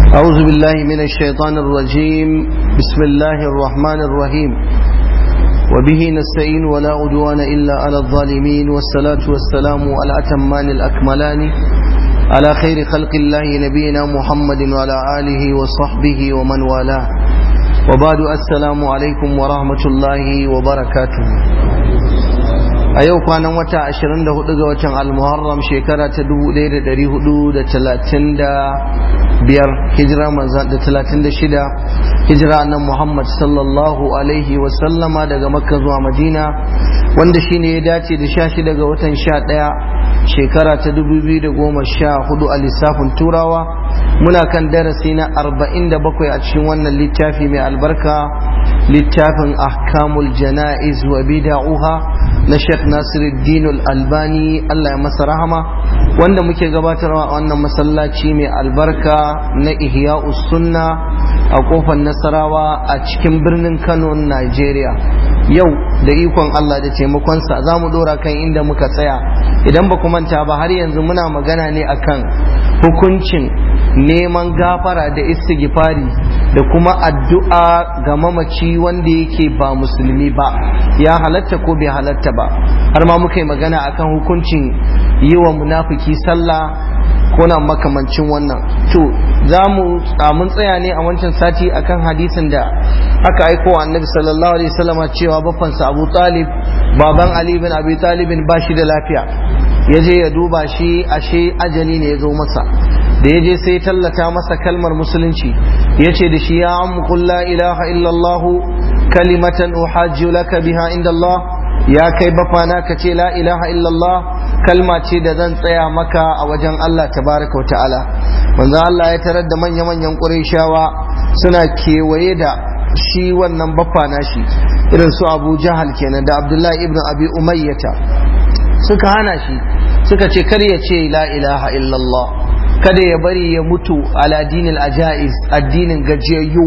أعوذ بالله من الشيطان الرجيم بسم الله الرحمن الرحيم وبه نستعين ولا عدوان إلا على الظالمين والصلاة والسلام على أتمان الأكملان على خير خلق الله نبينا محمد وعلى آله وصحبه ومن والاه وبعد السلام عليكم ورحمة الله وبركاته a yau kwanan wata 24 ga watan al-muharram shekara ta 1435 hijira manzan da 36 hijira nan muhammad sallallahu alaihi wasallama daga makka zuwa madina wanda shine ya dace da 16 ga watan 11 shekara ta 2014 a lissafin turawa muna kan darasi na 47 a cikin wannan littafi mai albarka littafin ahkamul jana'iz wa bida'uha na Sheikh Nasiruddin Al-Albani Allah ya masa rahama wanda muke gabatarwa a wannan masallaci mai albarka na Ihya'us Sunna a kofar Nasarawa a cikin birnin Kano Nigeria yau da ikon Allah da taimakonsa za mu dora kan inda muka tsaya idan ba ku manta ba har yanzu muna magana ne akan hukuncin neman gafara da istighfari da kuma addu'a ga mamaci wanda yake ba musulmi ba ya halatta ko bai halatta ba har ma muka yi magana akan hukuncin yi wa munafiki sallah ko na makamancin wannan to za mu mun tsaya ne a wancan sati akan hadisin da aka aiko wa annabi sallallahu alaihi wasallama cewa bafansa abu talib baban ali bin abi talibin ba shi da lafiya ya je ya duba shi ashe ajali ne ya zo masa da ya je sai tallata masa kalmar musulunci ya ce da shi ya ammu la ilaha illallah kalimatan uhajju laka biha inda Allah ya kai bafana ka ce la ilaha illallah kalma ce da zan tsaya maka a wajen Allah tabaraka wa ta'ala manzo Allah ya tarar da manya-manyan Qurayshawa suna kewaye da shi wannan bafana shi irin su Abu Jahal kenan da Abdullahi ibn Abi Umayyata suka hana shi suka ce kar ya ce la ilaha illallah kada ya bari ya mutu ala dinil ajaiz addinin gajiyayyu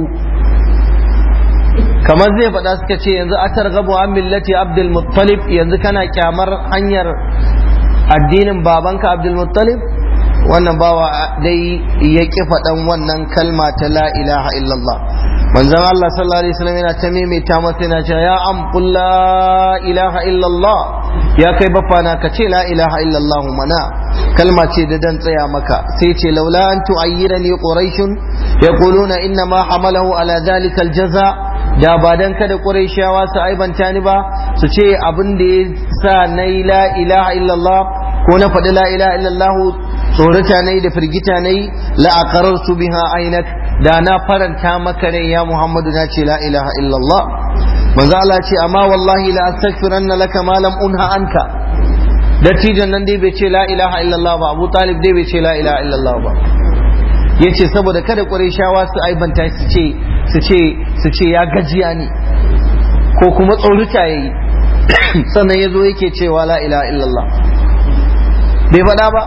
kamar zai faɗa suka ce yanzu a targabu an millati abdul muttalib yanzu kana kyamar hanyar addinin babanka abdul muttalib wannan bawa dai ya ƙi faɗan wannan kalma ta la ilaha illallah manzon Allah sallallahu alaihi wasallam yana ta maimaita masa yana cewa ya am qul la ilaha illallah ya kai bafana ka ce la ilaha illallah mana kalma ce da dan tsaya maka sai ce laula an tu'ayyirani quraishun yaquluna inna ma hamalahu ala dhalika aljaza da ba dan kada quraishawa su aibanta ni ba su ce abin da ya sa nayi la ilaha illallah ko na faɗi la ilaha illallah tsorata nayi da firgita nayi la aqarartu biha ainak da na faranta maka rai ya Muhammadu na ce la ilaha illallah manzo Allah ce amma wallahi la astaghfiranna laka ma lam unha anka dattijan nan dai bai ce la ilaha illallah ba Abu Talib dai bai ce la ilaha illallah ba yace saboda kada Qurayshawa su aibanta su ce su ce su ce ya gajiya ne ko kuma tsoruta yayi sannan yazo yake cewa la ilaha illallah bai faɗa ba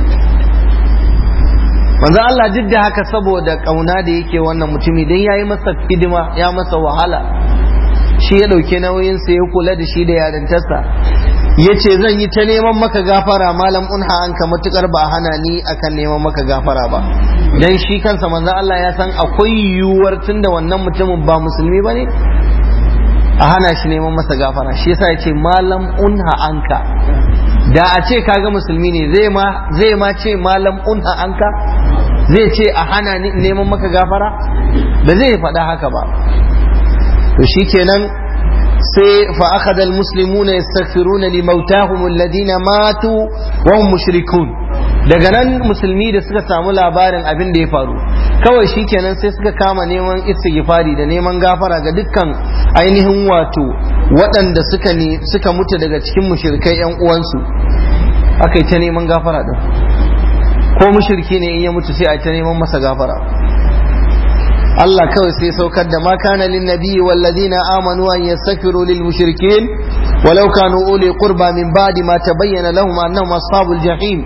manzo Allah duk da haka saboda kauna da yake wannan mutumi dan yayi masa hidima ya masa wahala shi ya dauke nauyin sa ya kula da shi da yarintarsa yace zan yi ta neman maka gafara malam unha an ka matukar ba hana ni akan neman maka gafara ba dan shi kansa manzo Allah ya san akwai yiwuwar tunda wannan mutumin ba musulmi bane a hana shi neman masa gafara shi yasa yace malam unha anka da a ce kaga musulmi ne zai ma zai ma ce malam unha anka zai ce a hana neman maka gafara ba zai faɗa haka ba to shikenan sai fa akhadha almuslimuna yastaghfiruna limautahum alladhina matu wa hum mushrikun daga nan musulmi da suka samu labarin abin da ya faru kawai shikenan sai suka kama neman istighfari da neman gafara ga dukkan ainihin wato waɗanda suka ne suka mutu daga cikin mushrikai yan uwansu aka yi ta neman gafara din ko mushriki ne in ya mutu sai a ta neman masa gafara Allah kawai sai saukar da ma kana lin nabiyyi wal ladina amanu an yastaghfiru lil mushrikin walau kanu uli qurba min ba'di ma tabayyana lahum annahum ashabul jahim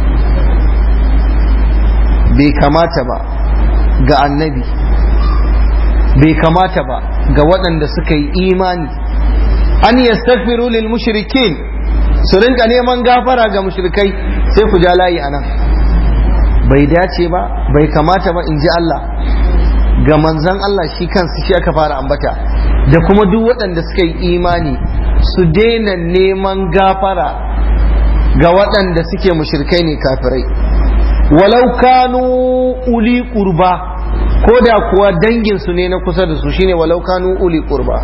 bai kamata ba ga annabi bai kamata ba ga waɗanda suka yi imani an yastaghfiru lil mushrikin su rinka neman gafara ga mushrikai sai ku ja layi anan bai dace ba bai kamata ba in ji Allah ga manzan Allah shi kansu shi aka fara ambata da kuma duk waɗanda suka yi imani su daina neman gafara ga waɗanda suke mushrikai ne kafirai walau kanu uli qurba ko da kuwa danginsu ne na kusa da su shine walau kanu uli qurba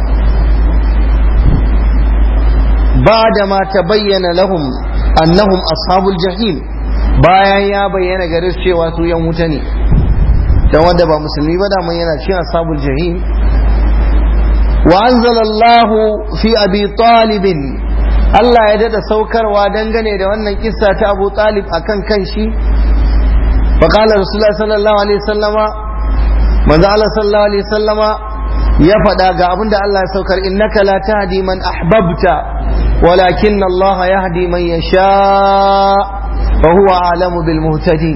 ba da ma ta bayyana lahum annahum ashabul jahim bayan ya bayyana gare su cewa su yan wuta ne dan wanda ba musulmi ba daman yana cikin ashabul jahim wa anzalallahu fi abi talib Allah ya dada saukarwa dangane da wannan kissa ta Abu Talib akan kanshi fa qala Rasulullah sallallahu alaihi wasallama manzo Allah sallallahu alaihi wasallama ya faɗa ga abinda Allah ya saukar innaka la tahdi man ahbabta walakin Allah yahdi man yasha wa huwa a'lamu bil muhtadin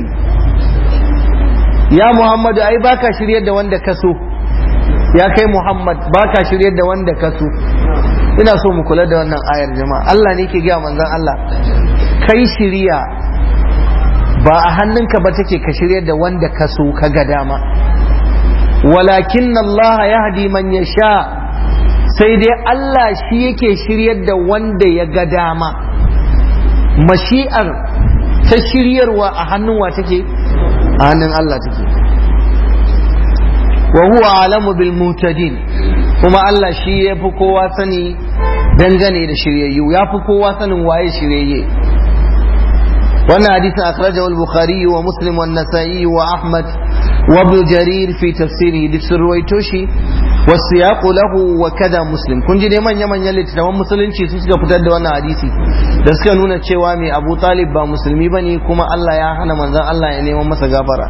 ya Muhammadu ai baka shiryar da wanda ka so ya kai Muhammad baka shiryar da wanda ka so ina so mu kula da wannan ayar jama'a Allah ne ke gaya manzon Allah kai shiriya ba a hannunka ba take ka shiryar da wanda ka so ka ga dama walakin Allah yahdi man yasha sai dai Allah shi yake shiryar da wanda ya ga dama mashi'ar ta shiryarwa a hannun wa take a hannun Allah take wa huwa alamu bil mutadin kuma Allah shi ya fi kowa sani dangane da shiryayyu ya fi kowa sanin waye shiryayye wannan hadisin akhrajahu al-bukhari wa muslim wa nasa'i wa ahmad wa ibn jarir fi tafsirihi duk sun ruwaito shi wa siyaqu lahu wa kada muslim kun ji dai manya manyan littattafan musulunci su suka fitar da wannan hadisi da suka nuna cewa mai abu talib ba musulmi bane kuma Allah ya hana manzon Allah ya neman masa gafara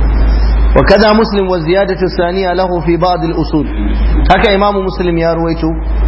وكذا مسلم والزيادة الثانية له في بعض الأصول هكا إمام مسلم يا رويتو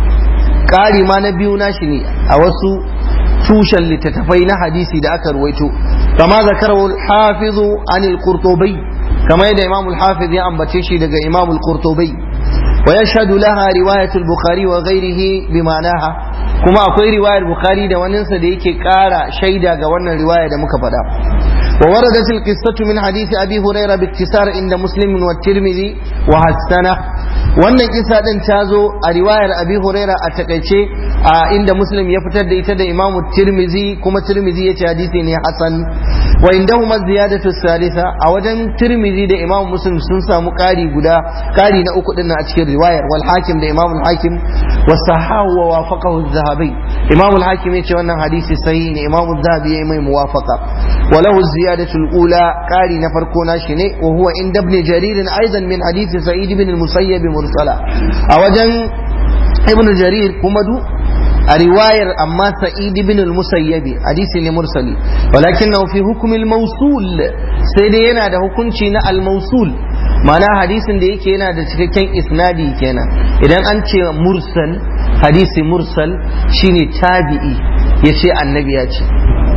قال ما نبي ناشني أوسو توشا لتتفين حديثي دا أكا رويتو كما ذكره الحافظ عن القرطبي كما يدى إمام الحافظ يا أم بتشي دا إمام القرطبي ويشهد لها رواية البخاري وغيره بمعناها كما أقول رواية البخاري دا وننسى دا يكي كارا شيدا قوانا رواية دا مكفدا ووردت القصة من حديث أبي هريرة باكتسار عند مسلم والترمذي وحسنه wannan kisa din ta zo a riwayar abi huraira a takaice a inda muslim ya fitar da ita da imamu tirmizi kuma tirmizi ya ce hadisi ne hasan wa indahuma ziyadatu salisa a wajen tirmizi da imamu muslim sun samu kari guda kari na uku din a cikin riwayar wal hakim da imamu hakim wa sahahu wa wafaqahu az-zahabi imamu hakim ya ce wannan hadisi sahihi ne imamu zahabi ya mai muwafaqa wa lahu ziyadatu al-ula kari na farko na shi ne wa huwa inda ibn jarir aidan min hadisi sa'id ibn al-musayyib mursala a wajen ibn jarir kuma du a riwayar amma sa'id ibn al-musayyabi hadisi ne mursali walakinahu fi hukm al-mawsul sai dai yana da hukunci na al-mawsul ma'ana hadisin da yake yana da cikakken isnadi kenan idan an ce mursal hadisi mursal shine tabi'i yace annabi ya ce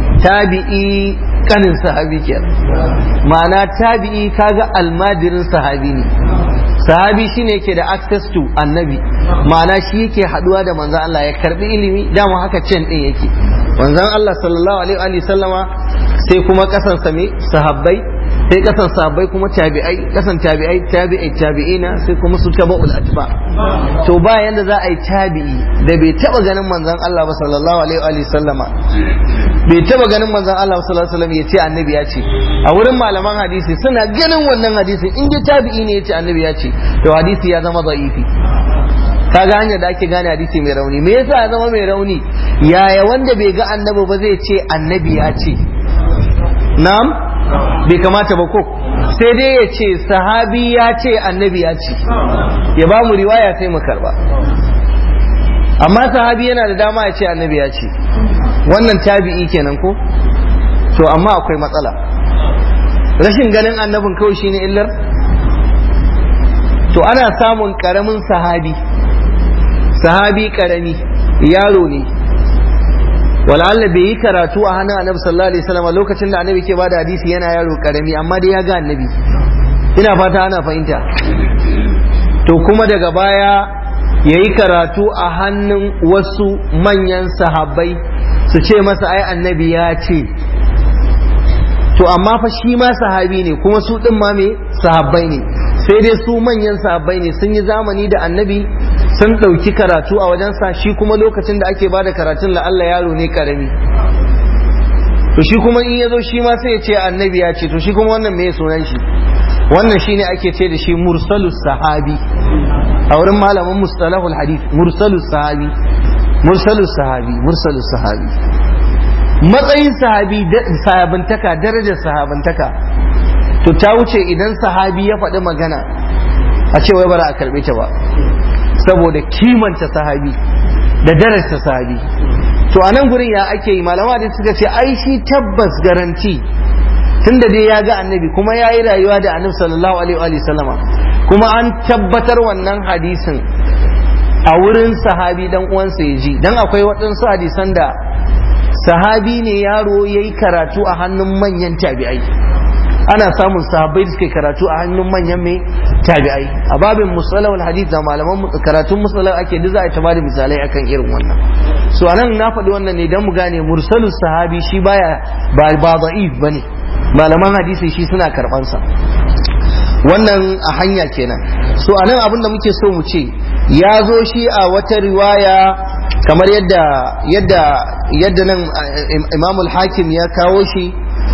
tabi'i kanin sahabi kenan ma'ana tabi'i kaga almajirin sahabi ne sahabi shine yake da access to annabi ma'ana shi yake haduwa da manzon Allah ya karbi ilimi dama haka cin din yake manzon Allah sallallahu alaihi wa sallama sai kuma kasan sa me sahabbai sai kasan sahabbai kuma tabi'ai kasan tabi'ai tabi'ai tabi'ina sai kuma su tabaul atba to ba yanda za a yi tabi'i da bai taba ganin manzon Allah ba sallallahu alaihi wa sallama bai taba ganin manzon Allah sallallahu alaihi wasallam ya ce annabi ya ce a wurin malaman hadisi suna ganin wannan hadisin in ji tabi'i ne ya ce annabi ya ce to hadisi ya zama da'ifi kaga hanyar da ake gane hadisi mai rauni me yasa ya zama mai rauni yaya wanda bai ga annabi ba zai ce annabi ya ce na'am bai kamata ba ko sai dai ya ce sahabi ya ce annabi ya ce ya ba mu riwaya sai mu karba amma sahabi yana da dama ya ce annabi ya ce wannan tabi'i kenan ko to amma akwai matsala rashin ganin annabin kawai shine illar to ana samun karamin sahabi sahabi karami yaro ne wala'alla bai yi karatu a hannun annabi sallallahu alaihi wasallam lokacin da annabi ke bada hadisi yana yaro karami amma dai ya ga annabi ina fata ana fahimta to kuma daga baya ya yi karatu a hannun wasu manyan sahabbai su ce masa ai annabi ya ce to amma fa shi ma sahabi ne kuma su din ma me sahabbai ne sai dai su manyan sahabbai ne sun yi zamani da annabi sun ɗauki karatu a wajensa shi kuma lokacin da ake bada karatun la Allah yaro ne karami to shi kuma in ya zo shi ma sai ya ce annabi ya ce to shi kuma wannan me sunan shi wannan shine ake ce da shi mursalus sahabi a wurin malamin mustalahul hadith mursalus sahabi mursalus sahabi mursalus sahabi matsayin sahabi sahabantaka darajar sahabantaka to ta wuce idan sahabi ya faɗi magana a ce wai bara a karɓe ta ba saboda kimanta sahabi da darajar sahabi to a nan gurin ya ake yi malama da suka ce ai shi tabbas garanti tunda dai ya ga annabi kuma ya yi rayuwa da annabi sallallahu alaihi wa sallama kuma an tabbatar wannan hadisin a wurin sahabi dan uwansa ya ji dan akwai waɗansu hadisan da sahabi ne yaro ya yi karatu a hannun manyan tabi'ai ana samun sahabbai da suke karatu a hannun manyan mai tabi'ai a babin musalawal hadith da malaman karatun musalawal ake da za a taba da misalai akan irin wannan so anan na faɗi wannan ne don mu gane mursalus sahabi shi baya ba ba da'if bane malaman hadisi shi suna karban sa wannan a hanya kenan so anan abin da muke so mu ce ya zo shi a wata riwaya kamar yadda yadda yadda nan imamul hakim ya kawo shi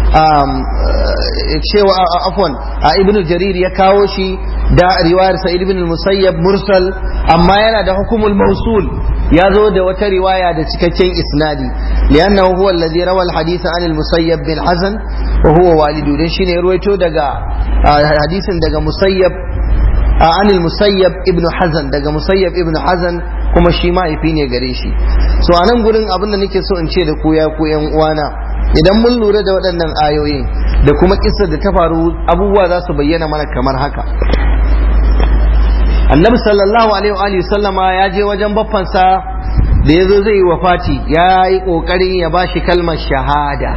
cewa afwan a ibn jarir ya kawo shi da riwayar sa'id ibn musayyab mursal amma yana da hukumul mausul ya zo da wata riwaya da cikakken isnadi liannahu huwa alladhi rawa al-hadith an al-musayyab bin hazan wa huwa walidu dan shine ruwaito daga hadisin daga musayyab an al-musayyab ibn hazan daga musayyab ibn hazan kuma shi mahaifi ne gare shi so a nan gurin abin da nake so in ce da ku ya ku yan uwana idan mun lura da waɗannan ayoyin da kuma kisar da ta faru abubuwa za su bayyana mana kamar haka annabi sallallahu alaihi wa sallama ya je wajen baffansa da ya zo zai yi wafati ya yi ƙoƙarin ya ba shi kalmar shahada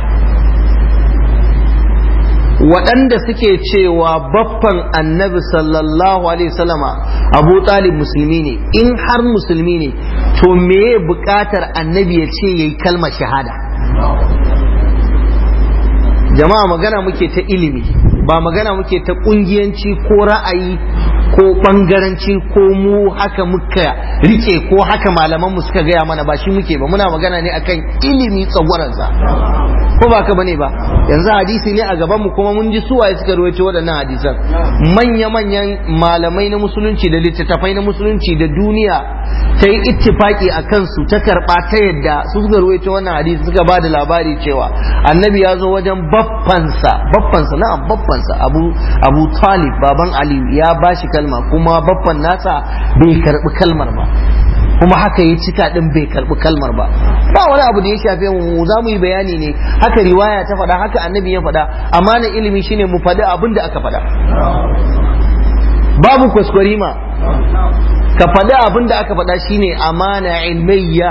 waɗanda suke cewa baffan annabi sallallahu alaihi wasallama abu talib musulmi ne in har musulmi ne to me buƙatar annabi ya ce ya yi kalmar shahada jama'a magana muke ta ilimi ba magana muke ta ƙungiyanci ko ra'ayi ko ɓangaranci ko mu haka muka rike ko haka malaman mu suka gaya mana ba shi muke ba muna magana ne akan ilimi tsagwaransa ko ba ka bane ba yanzu hadisi ne a gaban mu kuma mun ji suwaye suka ruwaito waɗannan hadisan manya manyan malamai na musulunci da littattafai na musulunci da duniya ta yi ittifaki a kansu ta karɓa ta yadda su suka ruwaito wannan hadisi suka ba da labari cewa annabi ya zo wajen baffansa baffansa na'am baffansa abu abu talib baban ali ya bashi kalma kuma baffan nasa bai karɓi kalmar ba kuma haka ya cika din bai karbi kalmar ba ba wani abu da ya shafe mu za mu yi bayani ne haka riwaya ta faɗa haka annabi ya faɗa amana ilimi shine mu faɗi abin da aka faɗa babu kwaskwarima ka faɗi abin da aka faɗa shine amana ilmiyya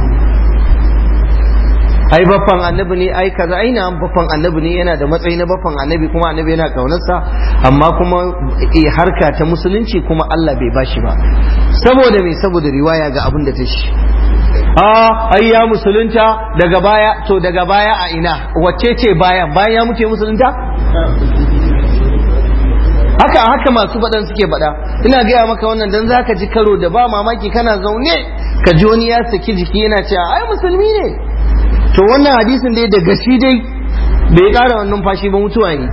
ai baffan annabi ne ai kaza ai na baffan annabi ne yana da matsayi na baffan annabi kuma annabi yana kaunarsa amma kuma harka ta musulunci kuma Allah bai bashi ba saboda me saboda riwaya ga abin da ta shi a ai ya musulunta daga baya to daga baya a ina wacce ce bayan bayan ya mutu musulunta haka haka masu faɗan suke faɗa ina gaya maka wannan dan zaka ji karo da ba mamaki kana zaune ka ji wani ya saki jiki yana cewa ai musulmi ne to wannan hadisin dai da gashi dai bai ƙara wannan fashi ba mutuwa ne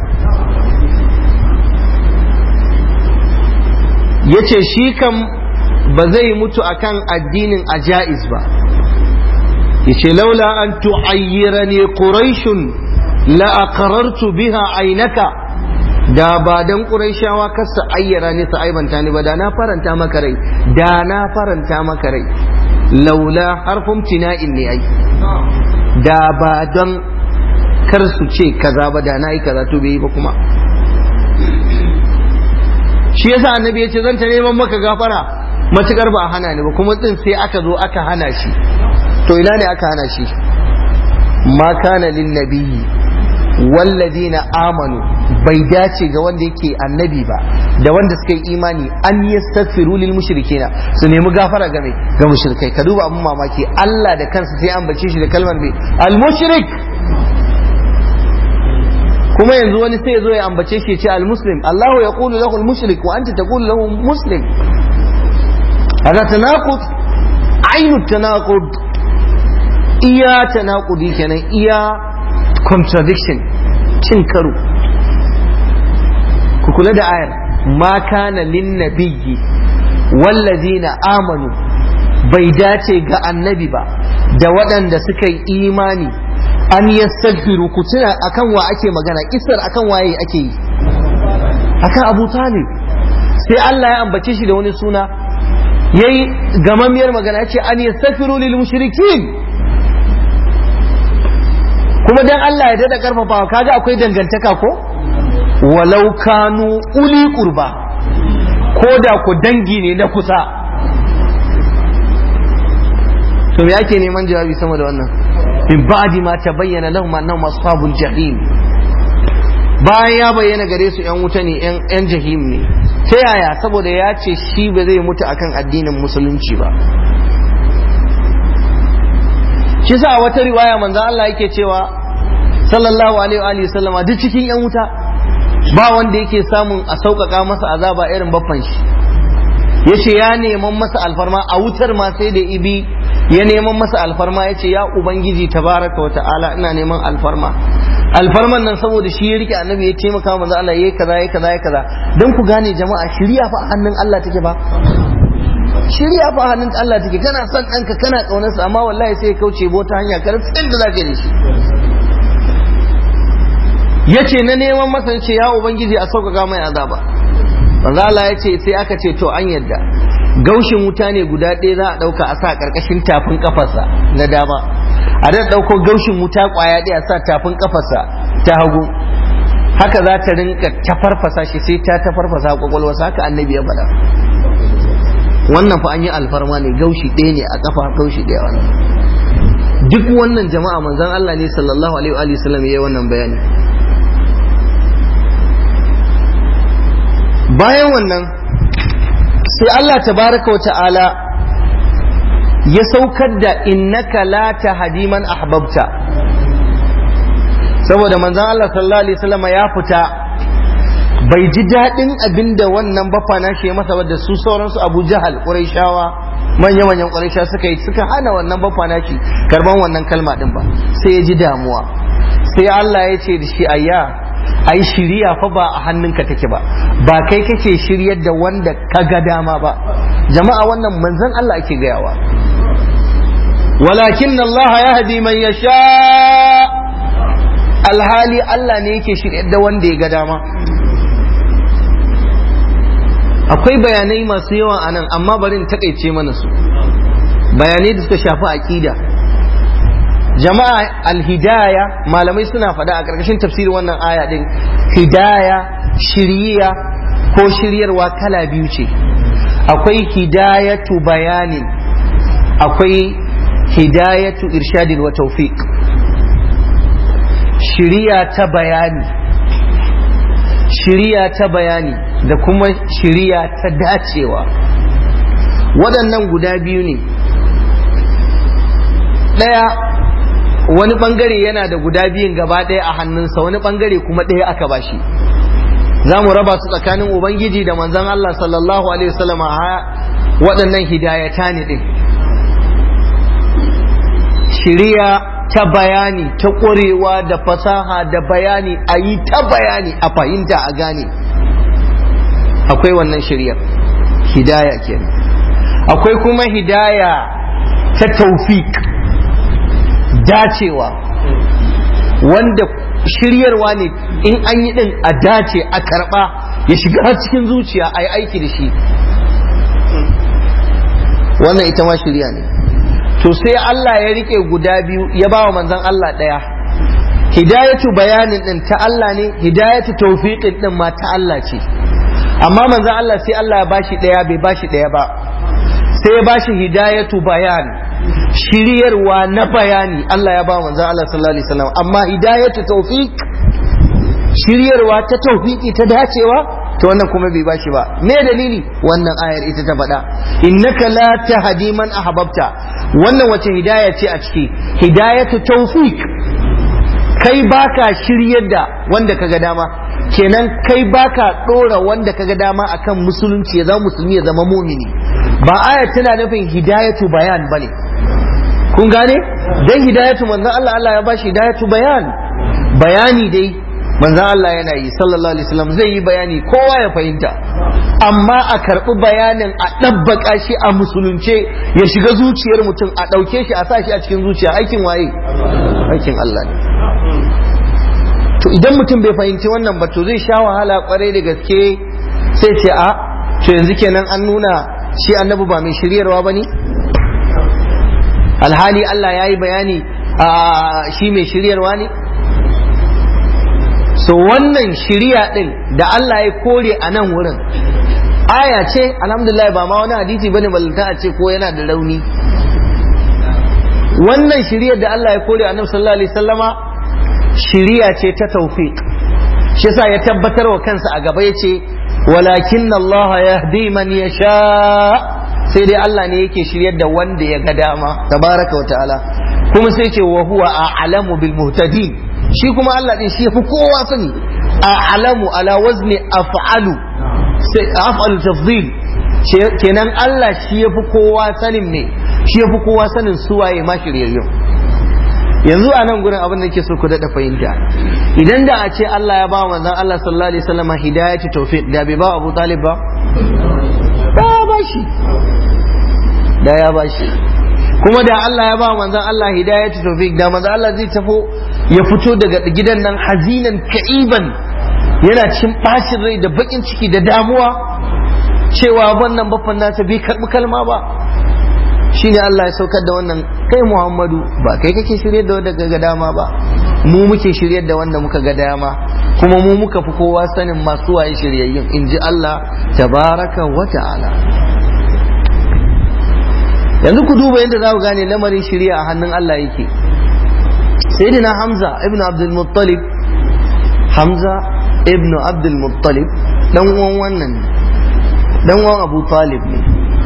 ya ce shi kam ba zai mutu akan addinin ajaiz ba ya ce laula an tu'ayyira ne ƙuraishun la aqrartu biha ainaka da ba dan ƙuraishawa kasa ayyara ne su aibanta ni ba da na faranta maka rai da na faranta maka rai laula harfin tina'in ne ai da ba don kar su ce kaza ba da na yi kaza to bai yi ba kuma shi yasa annabi ya ce zan ta neman maka gafara matukar ba a hana ni ba kuma din sai aka zo aka hana shi to ina ne aka hana shi ma kana lin nabiyyi walladina amanu bai dace ga wanda yake annabi ba da wanda suka yi imani an yastaghfiru lil mushrikina su nemi gafara game ga mushrikai ka duba abun mamaki Allah da kansa sai an bace shi da kalmar mai al mushrik kuma yanzu wani sai ya zo ya ambace shi ya ce al-muslim Allahu ya qulu lahu al-mushrik wa anta taqulu lahu muslim hada tanaqud ainu tanaqud iya tanaqudi kenan iya contradiction cin karo ku kula da ayar ma kana lin nabiyyi wallazina amanu bai dace ga annabi ba da waɗanda suka yi imani an yastaghfiru ku tuna akan wa ake magana kisar akan waye ake yi akan Abu Talib sai Allah ya ambace shi da wani suna yayi gamammiyar magana yace an yastaghfiru lil mushrikin kuma dan Allah ya dada karfafa kaga akwai dangantaka ko walau kanu uli qurba ko da ku dangi ne na kusa to me ake neman jawabi sama da wannan min ba'di ma tabayyana lahum annahum ashabul jahim bayan ya bayyana gare su yan wuta ne yan jahim ne ta yaya saboda ya ce shi ba zai mutu akan addinin musulunci ba shi sa wata riwaya manzo Allah yake cewa sallallahu alaihi wa sallama duk cikin yan wuta ba wanda yake samun a sauƙaƙa masa azaba irin baffan shi yace ya neman masa alfarma a wutar ma sai da ibi ya neman masa alfarma yace ya ubangiji tabaraka wa ta'ala ina neman alfarma alfarman nan saboda shi ya rike annabi ya taimaka manzo Allah yayi kaza yayi kaza yayi kaza dan ku gane jama'a shiriya fa a hannun Allah take ba shiriya fa a hannun Allah take kana son ɗanka kana ƙaunarsa amma wallahi sai ya kauce bota hanya kar tsin da zaka yi da shi yace na neman masa ce ya ubangiji a sauƙaƙa mai azaba manzo Allah ya ce sai aka ce to an yadda gaushin wuta ne guda ɗaya za a ɗauka a sa ƙarƙashin tafin ƙafarsa na dama a da ɗauko gaushin wuta ƙwaya ɗaya sa tafin ƙafarsa ta hagu haka za ta rinka tafarfasa shi sai ta tafarfasa kwakwalwarsa haka annabi ya faɗa wannan fa an yi alfarma ne gaushi ɗaya ne a ƙafa gaushi ɗaya wannan duk wannan jama'a manzon Allah ne sallallahu alaihi wa sallam ya yi wannan bayani bayan wannan sai Allah tabaraka wa ta'ala ya saukar da innaka la tahdi man ahbabta saboda manzon Allah sallallahu alaihi wasallam ya fita bai ji daɗin abinda wannan bafa na shi masa da su sauransu Abu Jahal Qurayshawa manya-manyan Quraysha suka yi suka hana wannan bafa na shi karban wannan kalma din ba sai ya ji damuwa sai Allah ya ce da shi ayya ai shiriya fa ba a hannunka take ba ba kai kake shiryar da wanda ka ga dama ba jama'a wannan manzon Allah ake gayawa walakin Allah yahdi man yasha alhali Allah ne yake shiryar da wanda ya ga dama akwai bayanai masu yawa a nan amma bari in takaice mana su bayanai da suka shafi aqida jama'a alhidaya malamai suna faɗa a ƙarƙashin tafsirin wannan aya ɗin hidaya shiriya ko shiryarwa kala biyu ce akwai hidayatu bayanin akwai hidayatu irshadin wa tawfiq shiriya ta bayani shiriya ta bayani da kuma shiriya ta dacewa waɗannan guda biyu ne ɗaya wani bangare yana da guda biyun gaba ɗaya a hannunsa wani bangare kuma ɗaya aka bashi za mu raba su tsakanin ubangiji da manzon Allah sallallahu alaihi wasallam waɗannan hidayata ne ɗin shiriya ta bayani ta ƙwarewa da fasaha da bayani a yi ta bayani a fahimta a gane akwai wannan shiryar hidaya kenan akwai kuma hidaya ta taufik dacewa wanda shiryarwa ne in an yi din a dace a karba ya shiga cikin zuciya a yi aiki da shi wannan ita ma shirya ne to sai Allah ya rike guda biyu ya ba wa manzan Allah ɗaya hidayatu bayanin din ta Allah ne hidayatu tawfiqin din ma ta Allah ce amma manzan Allah sai Allah ya bashi ɗaya bai bashi ɗaya ba sai ya bashi hidayatu bayan shiryarwa na bayani Allah ya ba manzon Allah sallallahu alaihi wasallam amma hidayatu tawfiq shiryarwa ta tawfiki ta dacewa to wannan kuma bai bashi ba me dalili wannan ayar ita ta faɗa innaka la tahdi man ahbabta wannan wace hidaya ce a ciki hidayatu tawfiq kai baka shiryar da wanda kaga dama kenan kai baka dora wanda kaga dama akan musulunci ya zama musulmi ya zama mumini ba aya tana nufin hidayatu bayan bane kun gane dan hidayatu manzon Allah Allah ya bashi hidayatu bayan bayani dai manzon Allah yana yi sallallahu alaihi wasallam zai yi bayani kowa ya fahimta amma a karɓi bayanin a ɗabbaka shi a musulunce ya shiga zuciyar mutum a ɗauke shi a sa shi a cikin zuciya aikin waye aikin Allah ne to idan mutum bai fahimci wannan ba to zai sha wahala kwarai da gaske sai ce a to yanzu kenan an nuna shi annabi ba mai shiryarwa ba ne alhali Allah ya yi bayani a shi mai shiryarwa ne so wannan shiriya din da Allah ya kore a nan wurin aya ce alhamdulillah ba ma wani hadisi bane ballanta a ce ko yana da rauni wannan shiriyar da Allah ya kore annabi sallallahu alaihi sallama shiriya ce ta tawfiq shi yasa ya tabbatar wa kansa a gaba yace walakin Allah yahdi man yasha sai dai Allah ne yake shiryar da wanda ya ga dama tabaraka wa ta'ala kuma sai ce wa huwa a'lamu bil muhtadin shi kuma Allah din shi yafi kowa sani a'lamu ala wazni af'alu sai af'alu tafdhil kenan Allah shi yafi kowa sanin ne shi yafi kowa sanin suwaye ma shiryayyu yanzu a nan gurin abin da ke so ku daɗa fahimta idan da a ce Allah ya ba manzon Allah sallallahu alaihi wasallam hidayatu tawfiq da bai ba Abu Talib ba da ya ba shi da ya ba shi kuma da Allah ya ba manzon Allah hidayatu tawfiq da manzon Allah zai tafo ya fito daga gidan nan hazinan ka'iban yana cin bacin rai da bakin ciki da damuwa cewa wannan baffan nasa bai karbi kalma ba shine Allah ya saukar da wannan kai Muhammadu ba kai kake shirye da wanda ga dama ba mu muke shirye da wanda muka ga dama kuma mu muka fi kowa sanin masu waye shiryayyun in ji Allah tabaraka wa ta'ala yanzu ku duba yadda za ku gane lamarin shirya a hannun Allah yake sayyidina Hamza ibn Abdul Muttalib Hamza ibn Abdul Muttalib dan uwan wannan dan uwan Abu Talib ne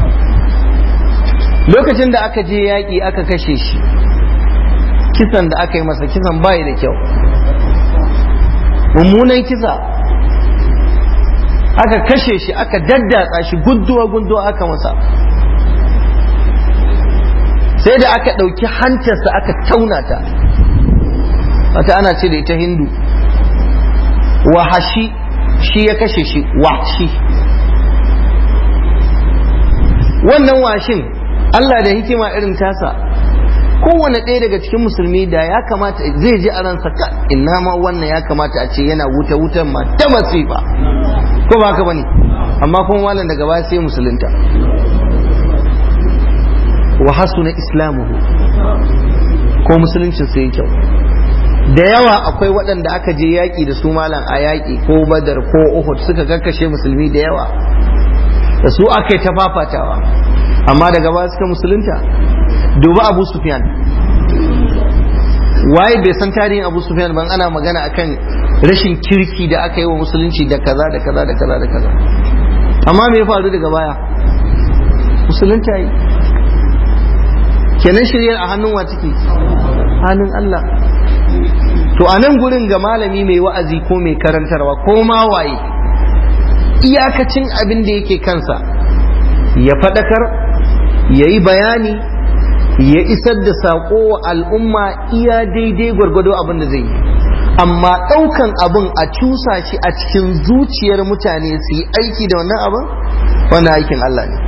lokacin da aka je yaƙi aka kashe shi kisan da aka yi masa kisan bayi da kyau mummunan kisa aka kashe shi aka daddatsa shi gunduwa gunduwa aka masa sai da aka ɗauki hantarsa aka tauna ta wata ana ce da ita hindu wahashi shi ya kashe shi wahashi wannan washin Allah da hikima irin tasa kowane ɗaya daga cikin musulmi da ya kamata zai ji a ransa ka ina ma wannan ya kamata a ce yana wuta wutan ma ta masifa ko ba haka bane amma kuma malam daga baya sai musulunta wa hasuna islamuhu ko musuluncin sai kyau da yawa akwai waɗanda aka je yaƙi da su malam a yaƙi ko badar ko uhud suka kakkashe musulmi da yawa da su aka yi ta fafatawa amma daga baya suka musulunta duba abu sufyan waye bai san tarihin abu sufyan ban ana magana akan rashin kirki da aka yi wa musulunci da kaza da kaza da kaza da kaza amma me ya faru daga baya musulunta yi kenan shiryar a hannun wa take hannun Allah to a nan gurin ga malami mai wa'azi ko mai karantarwa ko ma waye iyakacin abin da yake kansa ya faɗakar ya yi bayani ya isar da saƙo wa al'umma iya daidai gwargwado abin da zai yi amma ɗaukan abin a cusa shi a cikin zuciyar mutane su yi aiki da wannan abin wannan aikin Allah ne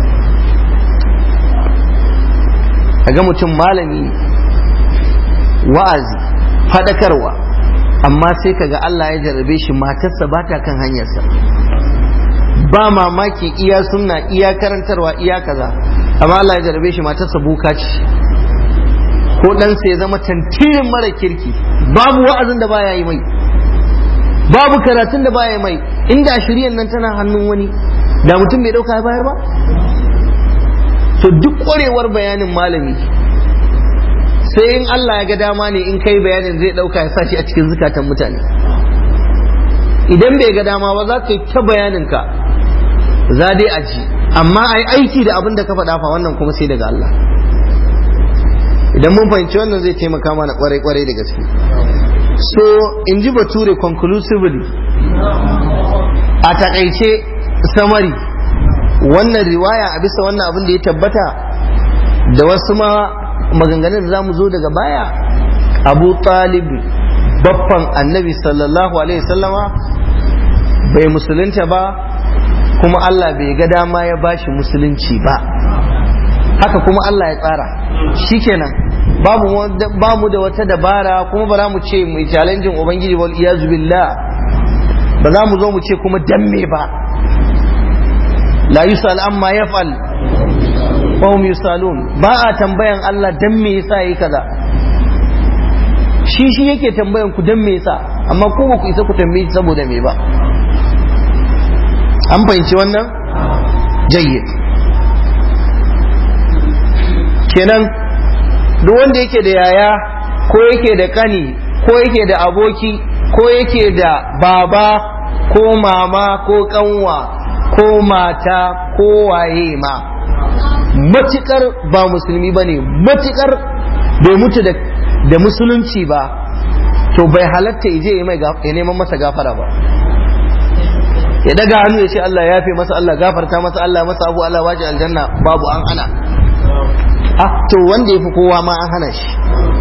a ga mutum malami wa'azi faɗakarwa amma sai kaga Allah ya jarabe shi matarsa ba ta kan hanyarsa ba mamaki iya sunna iya karantarwa iya kaza amma Allah ya jarabe shi matarsa buka ce ko ɗansa ya zama tantirin mara kirki babu wa'azin da baya yi mai babu karatun da baya yi mai inda shiryan nan tana hannun wani da mutum bai ɗauka ya bayar ba to duk ƙwarewar bayanin malami sai in Allah ya ga dama ne in kai bayanin zai ɗauka ya sa shi a cikin zukatan mutane idan bai ga dama ba za ka yi ta bayaninka za dai a ji amma a yi aiki da abin da ka faɗa fa wannan kuma sai daga Allah idan mun fahimci wannan zai taimaka mana kwarai kwarai da gaske so in ji bature conclusively a takaice samari wannan riwaya a bisa wannan abin da ya tabbata da wasu ma maganganun da za mu zo daga baya abu talib baffan annabi sallallahu alaihi wasallama bai musulunta ba kuma Allah bai ga dama ya bashi musulunci ba haka kuma Allah ya tsara shikenan babu mu da wata dabara kuma ba za mu ce mu challenging ubangiji wal iyazu billah ba za mu zo mu ce kuma dan me ba la yusal amma yaf'al wa hum yusalun ba a tambayan Allah dan me yasa yayi kaza shi shi yake tambayan ku dan me yasa amma ko ba ku isa ku tambaye saboda me ba an fahimci wannan jayyid kenan duk wanda yake da yaya ko yake da kani ko yake da aboki ko yake da baba ko mama ko kanwa ko mata ko waye ma matukar ba musulmi ba ne matukar bai mutu da musulunci ba to bai halatta ije ya neman masa gafara ba ya daga hannu ya ce Allah ya fi masa Allah gafarta masa Allah masa abu Allah waje aljanna babu an hana ah to wanda ya fi kowa ma an hana shi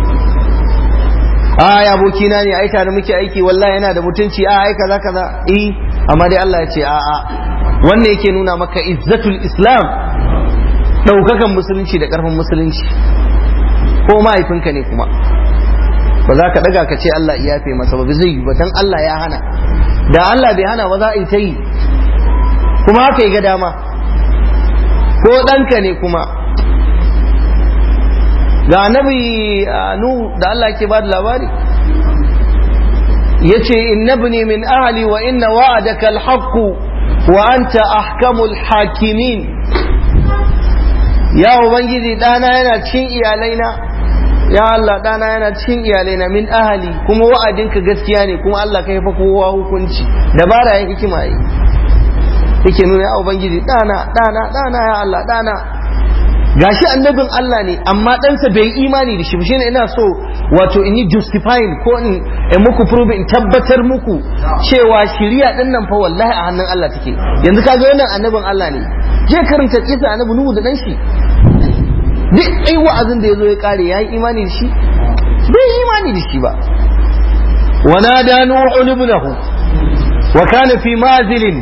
a ya abokina ne ai tare muke aiki wallahi yana da mutunci a ai kaza kaza eh amma dai Allah ya ce a a wannan yake nuna maka izzatul islam daukakan musulunci da karfin musulunci ko mahaifinka ne kuma ba za ka daga ka ce Allah ya yafe masa ba zai yi ba dan Allah ya hana da Allah bai hana ba za a yi ta yi kuma haka yi ga dama ko ɗanka ne kuma ga annabi nu da Allah ke ba da labari ya ce innabni min ahli wa inna wa'adaka alhaqqu wa anta ahkamul hakimin ya ubangiji ɗana yana cin iyalaina ya Allah ɗana yana cin iyalaina min ahali kuma wa'adinka gaskiya ne kuma Allah kai fa kowa hukunci dabara yin hikima yi yake nuna ya ubangiji ɗana ɗana ɗana ya Allah ɗana gashi annabin Allah ne amma ɗansa bai yi imani da shi ba shine ina so wato in yi justifying ko in muku prove in tabbatar muku cewa shiriya ɗin nan fa wallahi a hannun Allah take yanzu kaga wannan annabin Allah ne je karanta kisa annabi Nuhu da ɗan shi duk ai wa'azin da ya zo ya kare ya yi imani da shi bai yi imani da shi ba wana da nuhu ibnahu wa kana fi mazilin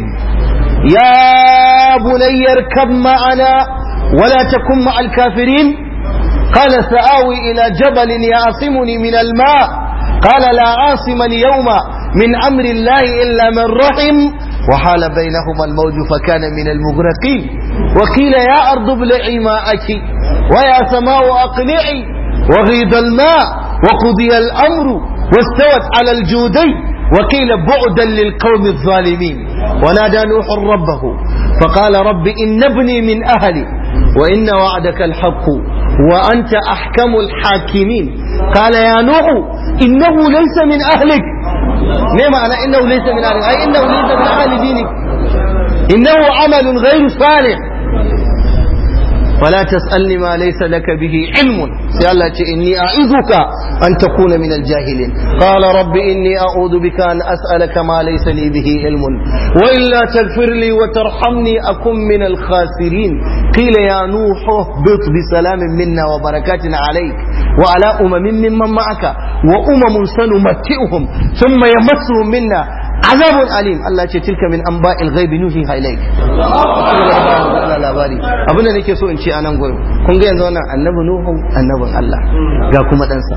ya bunayyar kam ma'ana wala takun ma'al kafirin قال سآوي إلى جبل يعصمني من الماء قال لا عاصم اليوم من أمر الله إلا من رحم وحال بينهما الموج فكان من المغرقين وقيل يا أرض ابلعي ماءك ويا سماء أقلعي وغيض الماء وقضي الأمر واستوت على الجودي وقيل بعدا للقوم الظالمين ونادى نوح ربه فقال رب إن ابني من أهلي وإن وعدك الحق وأنت أحكم الحاكمين قال يا نوح إنه ليس من أهلك ما معنى إنه ليس من أهلك أي إنه ليس من أهل دينك إنه عمل غير صالح ولا تسألني ما ليس لك به علم سيالله إني أعذك أن تكون من الجاهلين قال رب إني أعوذ بك أن أسألك ما ليس لي به علم وإلا تغفر لي وترحمني أكن من الخاسرين قيل يا نوح اهبط بسلام منا وبركات عليك وعلى أمم ممن معك وأمم سنمتئهم ثم يمسهم منا azabun alim Allah ce tilka min anba'il ghaibi nuhiha ilayk labari abin da nake so in ce a nan gurin kun ga yanzu wannan annabi nuhu annabin Allah ga kuma ɗansa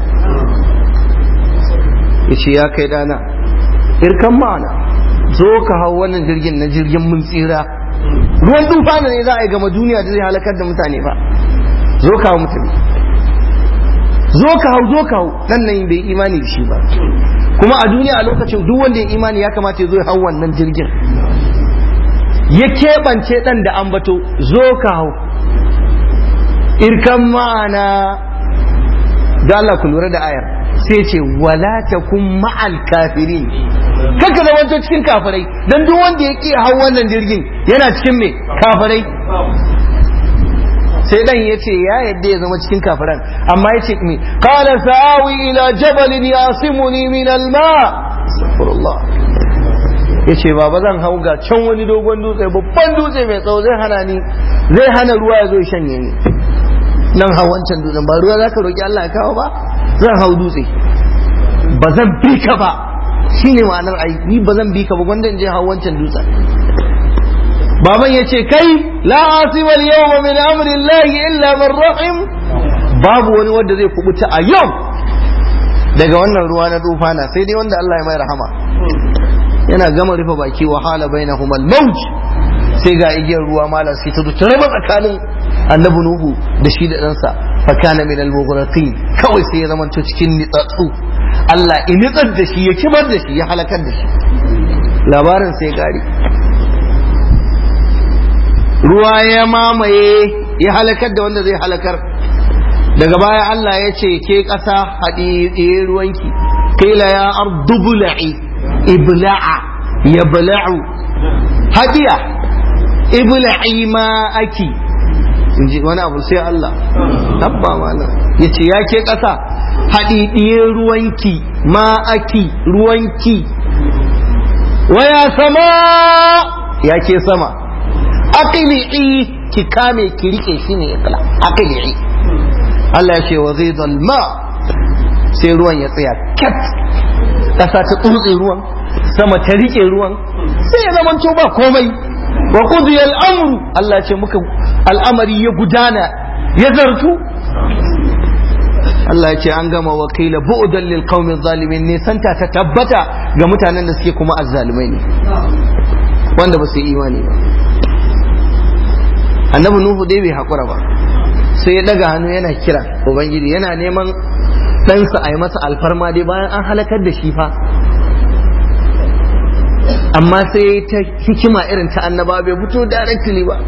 yace ya kai dana irkan ma'ana zo ka hau wannan jirgin na jirgin mun tsira ruwan tufana ne za a yi gama duniya da zai halakar da mutane ba zo ka hau mutane zo ka hau zo ka hau dan nan bai imani da shi ba kuma a duniya a lokacin duk wanda ya imani ya kamata ya zo ya hau wannan jirgin ya keɓance ɗan da ambato zo ka hau irkan ma'ana da Allah ku lura da ayar sai ce wala takun ma'al kafirin kaka zamanto cikin kafirai dan duk wanda ya ƙi hau wannan jirgin yana cikin me kafirai sai dan ya ce ya yadda ya zama cikin kafiran amma ya ce mi qala sa'awi ila jabalin yasimuni min alma astaghfirullah ya ce baba zan hau ga can wani dogon dutse babban dutse mai tsawo zai hana ni zai hana ruwa ya zo ya shanye ni nan hau wancan dutsen ba ruwa zaka roki Allah ya kawo ba zan hau dutse ba zan bi ka ba shine ma'anar ai ni ba zan bi ka ba gwanda in je hau wancan dutsen baban ya ce kai la asimal yawma min amri llahi illa man rahim babu wani wanda zai kubuta a yau daga wannan ruwa na tufana sai dai wanda Allah ya mai rahama yana gama rufe baki wahala bainahum al-mawj sai ga igiyar ruwa malam sai ta zo ta raba tsakanin annabi nuhu da shi da ɗansa fa kana min al-mughraqin kawai sai ya zama to cikin nitsatsu Allah in nitsar da shi ya kibar da shi ya halakar da shi labarin sai gari ruwa ya mamaye ya halakar da wanda zai halakar daga baya Allah ya ce ke ƙasa haɗi ruwanki kila ya ardu bula'i ibla'a ya bala'u hadiya ibla'i ma aki inji wani abu sai Allah tabba mana ya ce ya ke ƙasa haɗiɗiye ruwanki ma aki ruwanki waya sama ya ke sama aqli'i ki kame ki rike shi ne ikla aqli'i Allah ya ce wa zai ma sai ruwan ya tsaya kat ƙasa ta tsotse ruwan sama ta rike ruwan sai ya zama ba komai wa qudiya al-amru Allah ce muka al'amari ya gudana ya zartu Allah ya ce an gama wakila bu'dan lil qaumi zalimin ne santa ta tabbata ga mutanen da suke kuma azzalumai ne wanda ba su yi imani ba annabi nuhu dai bai hakura ba sai ya daga hannu yana kira ubangiji yana neman ɗansa a yi masa alfarma dai bayan an halakar da shi fa amma sai ta hikima irin ta annaba bai fito directly ba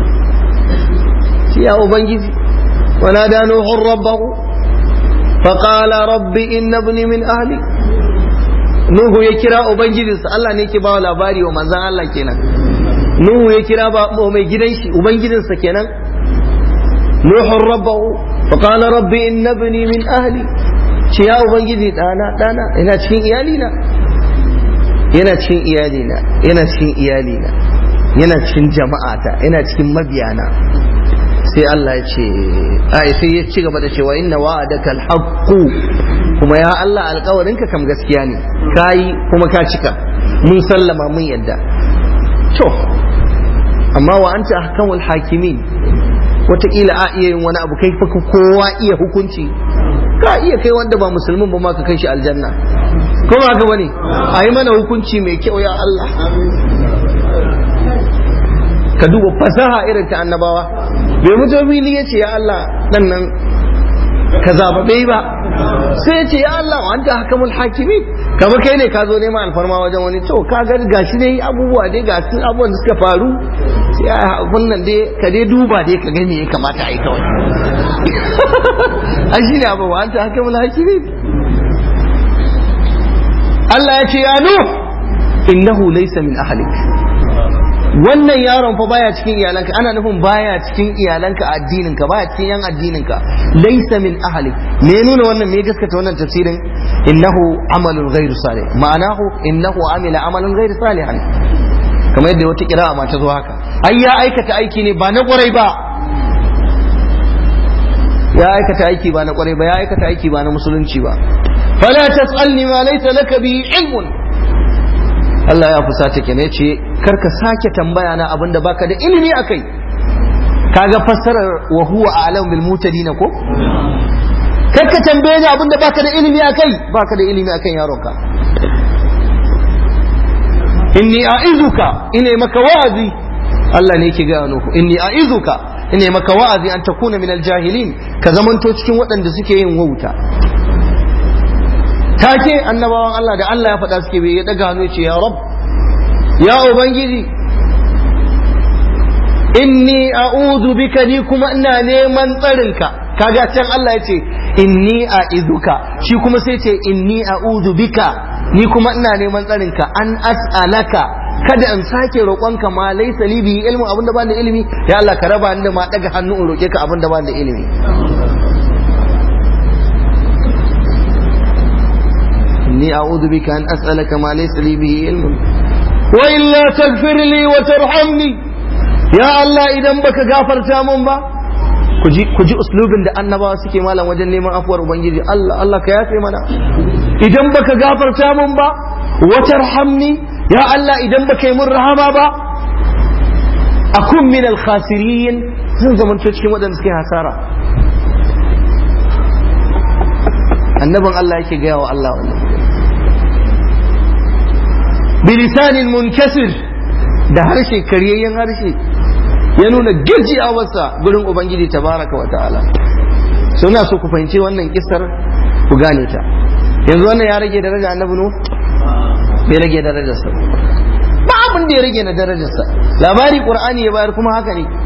ya ubangiji wana da nuhun rabbahu faƙala rabbi inna ibni min ahli nuhu ya kira ubangijinsa Allah ne ke bawa labari wa manzan Allah kenan nuhu ya kira ba mai gidan shi ubangijinsa kenan nuhun rabbahu faƙala rabbi inna ibni min ahli ce ya ubangiji ɗana ɗana ina cikin iyalina yana cikin iyalina yana cikin iyalina yana cikin jama'ata yana cikin mabiyana sai Allah ya ce ai sai ya ci gaba da cewa inna wa'adaka alhaqqu kuma ya Allah alƙawarinka kam gaskiya ne kai kuma ka cika mun sallama mun yadda to amma wa anta ahkamul hakimin wataƙila a iya yin wani abu kai fa kowa iya hukunci ka iya kai wanda ba musulmin ba ma ka kai shi aljanna ko ba haka bane a yi mana hukunci mai kyau ya Allah ka duba fasaha irin ta annabawa bai mutu fili ya ce ya Allah dan nan ka zaba bai ba sai ya ce ya Allah wa anta hakamul hakimi kamar kai ne ka zo neman alfarma wajen wani to ka ga gashi dai abubuwa dai ga su abubuwan da suka faru sai a wannan dai ka dai duba dai ka gani ya kamata a yi kawai an shi ne abu wa anta hakamul hakimi Allah ya ce ya nuh innahu laysa min ahlik wannan yaron fa baya cikin iyalanka ana nufin baya cikin iyalanka addininka baya cikin yan addininka laysa min ahli me nuna wannan me gaskata wannan tafsirin innahu amalun ghairu salih ma'anahu innahu amila amalan ghairu salihan kamar yadda wata kira'a ma ta zo haka ai ya aikata aiki ne ba na kwarai ba ya aikata aiki ba na kwarai ba ya aikata aiki ba na musulunci ba fala tas'alni ma laysa laka bihi ilmun Allah ya fusata ke ne ce karka sake tambaya na abin da baka da ilimi akai kaga fassarar wa huwa a'lam bil mutadina ko karka tambaye ni abin da baka da ilimi akai baka da ilimi akan yaronka inni a'izuka ina maka wa'azi Allah ne yake ga nuku inni a'izuka ina maka wa'azi an takuna min jahilin ka zamanto cikin waɗanda suke yin wauta take annabawan Allah da Allah ya faɗa suke bai ya daga hannu ce ya rab ya ubangiji inni a'udhu bika ni kuma ina neman tsarinka kaga can Allah ya ce inni a'izuka shi kuma sai ce inni a'udhu bika ni kuma ina neman tsarinka an as'alaka kada in sake roƙonka ma laysa li bihi ilmu abinda ba da ilimi ya Allah ka raba ni da ma daga hannu in roƙe ka abinda ba da ilimi inni a'udhu bika an as'alaka ma laysa li bihi ilmun wa illa taghfir li wa tarhamni ya Allah idan baka gafarta mun ba ku ji uslubin da annabawa suke malam wajen neman afuwar ubangiji Allah Allah ka yafe mana idan baka gafarta mun ba wa tarhamni ya Allah idan baka yi mun rahama ba akun min al-khasirin zan zamanto cikin waɗanda suke hasara annabin Allah yake gaya wa Allah wannan bilisanin munkasir da harshe karyayyen harshe ya nuna gajiyawarsa gurin ubangiji tabaraka wa ta'ala suna so ku fahimci wannan kisar ku gane ta yanzu wannan ya rage daraja annabi nu bai rage darajarsa ba abin da ya rage na darajarsa labari qur'ani ya bayar kuma haka ne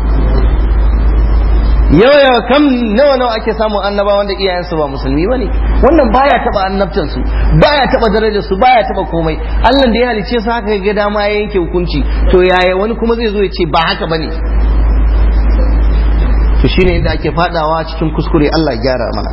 yawa yawa kam nawa nawa ake samun annaba wanda iyayensu ba musulmi bane wannan baya taba annabtan su baya taba darajar su baya taba komai Allah da ya halice su haka ga dama ya yanke hukunci to yaya wani kuma zai zo ya ce ba haka bane to shine inda ake fadawa cikin kuskure Allah ya gyara mana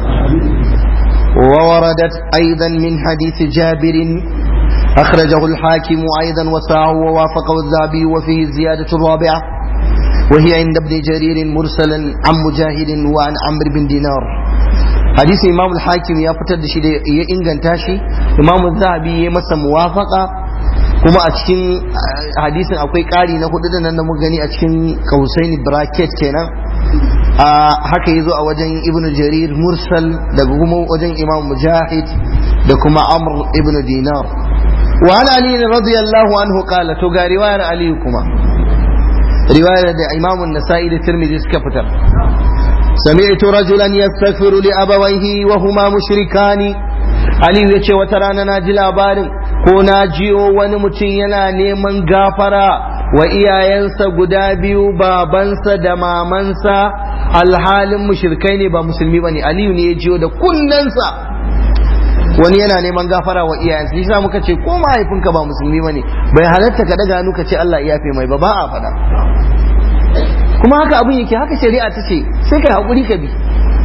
ووردت أيضا من حديث جابر أخرجه الحاكم أيضا وسعه ووافقه الذهبي وفيه الزيادة الرابعة وهي عند ابن جرير مرسلا عن مجاهد وعن عمرو بن دينار حديث امام الحاكم يا فتر da shi da ya inganta shi imam zahabi ya masa muwafaqa kuma a cikin hadisin akwai ƙari na hudu da nan da muka gani a cikin kausain bracket kenan a haka yazo a wajen ibn jarir mursal daga kuma wajen imam mujahid da kuma amr ibn dinar wa an ali radiyallahu anhu qala to ga riwayar ali kuma riwayar da imam an-nasa'i da tirmidhi suka fitar سمعت رجلا يستغفر لأبويه وهما مشركان علي yace wata rana na ji labarin ko na jiyo wani mutum yana neman gafara wa iyayensa guda biyu babansa da mamansa alhalin mushrikai ne ba musulmi bane aliyu ne ya jiyo da kunnensa wani yana neman gafara wa iyayensa shi sa muka ce ko mahaifinka ba musulmi bane bai halatta ka daga hannu ka ce Allah ya yafe mai ba ba a faɗa kuma haka abin yake haka shari'a ta ce sai kai haƙuri ka bi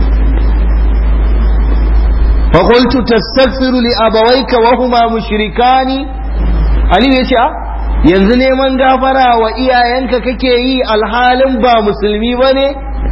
فقلت تستغفر لأبويك وهما مشركان علي yace a yanzu neman gafara wa iyayenka kake yi alhalin ba musulmi bane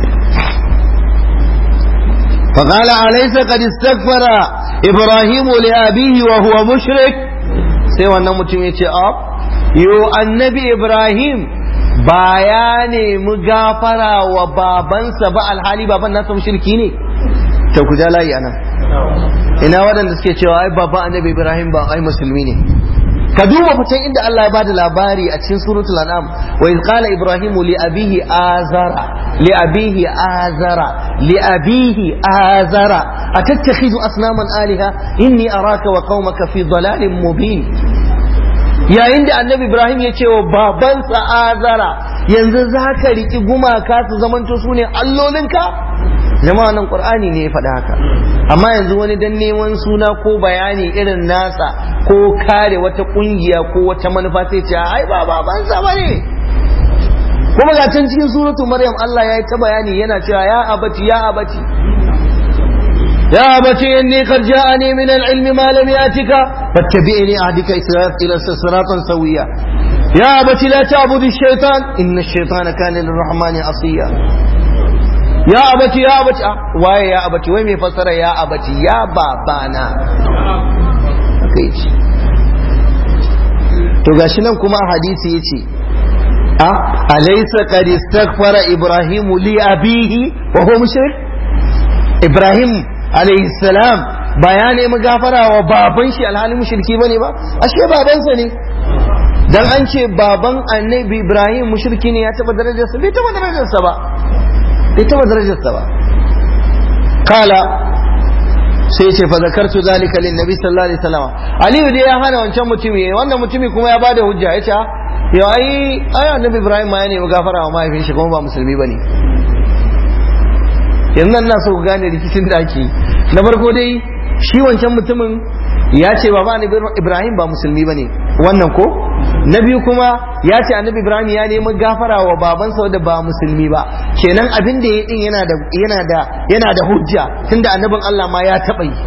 فقال أليس قد استغفر إبراهيم لأبيه وهو مشرك sai wannan mutum ya ce a yo annabi Ibrahim ba ya nemi gafara wa babansa ba alhali baban nasa mushriki ne ta ku ja layi anan ina waɗanda suke cewa ai babban annabi ibrahim ba ai musulmi ne ka duba fitan inda Allah ya bada labari a cikin suratul an'am wa iz qala ibrahim li abihi azara li abihi azara li abihi azara atattakhidhu asnaman aliha inni araka wa qaumaka fi dalalin mubin yayin da annabi ibrahim ya ce wa babansa azara yanzu za ka riƙi gumaka su zamanto su ne allolinka jama'a nan qur'ani ne ya faɗa haka amma yanzu wani dan neman suna ko bayani irin nasa ko kare wata kungiya ko wata manufa sai ce ai ba babansa bane kuma ga can cikin suratu maryam Allah ya yi ta bayani yana cewa ya abati ya abati ya abati inni qad ja'ani min al-ilmi ma lam yatika fattabi'ni ahdika ila siratan sawiya ya abati la ta'budu ash-shaytan inna ash-shaytana kana lir-rahmani asiya ya abaci ya abaci waye ya abaci wai mai fassara ya abaci ya babana haka yace to gashi nan kuma hadisi yace a alaysa qad istaghfara ibrahimu li abihi wa huwa mushrik ibrahim alayhi salam ba ya nemi gafara wa baban shi alhalin mushriki bane ba ashe babansa ne dan an ce baban annabi ibrahim mushriki ne ya taba darajarsa bai taba darajarsa ba bai taba darajarsa ba kala sai ce fa zakartu zalika lin nabi sallallahu alaihi wasallam aliyu dai ya hana wancan mutumi wannan mutumi kuma ya bada hujja yace yo ai ai annabi ibrahim ma ya nemi gafara wa mahaifin shi kuma ba musulmi bane yanzu nan na so ku gane rikicin da ake na farko dai shi wancan mutumin ya ce baba ibrahim ba musulmi bane wannan ko na biyu kuma ya ce annabi ibrahim ya nemi gafara wa babansa wanda ba musulmi ba kenan abin da ya din yana da yana da yana da hujja tunda annabin Allah ma ya taba yi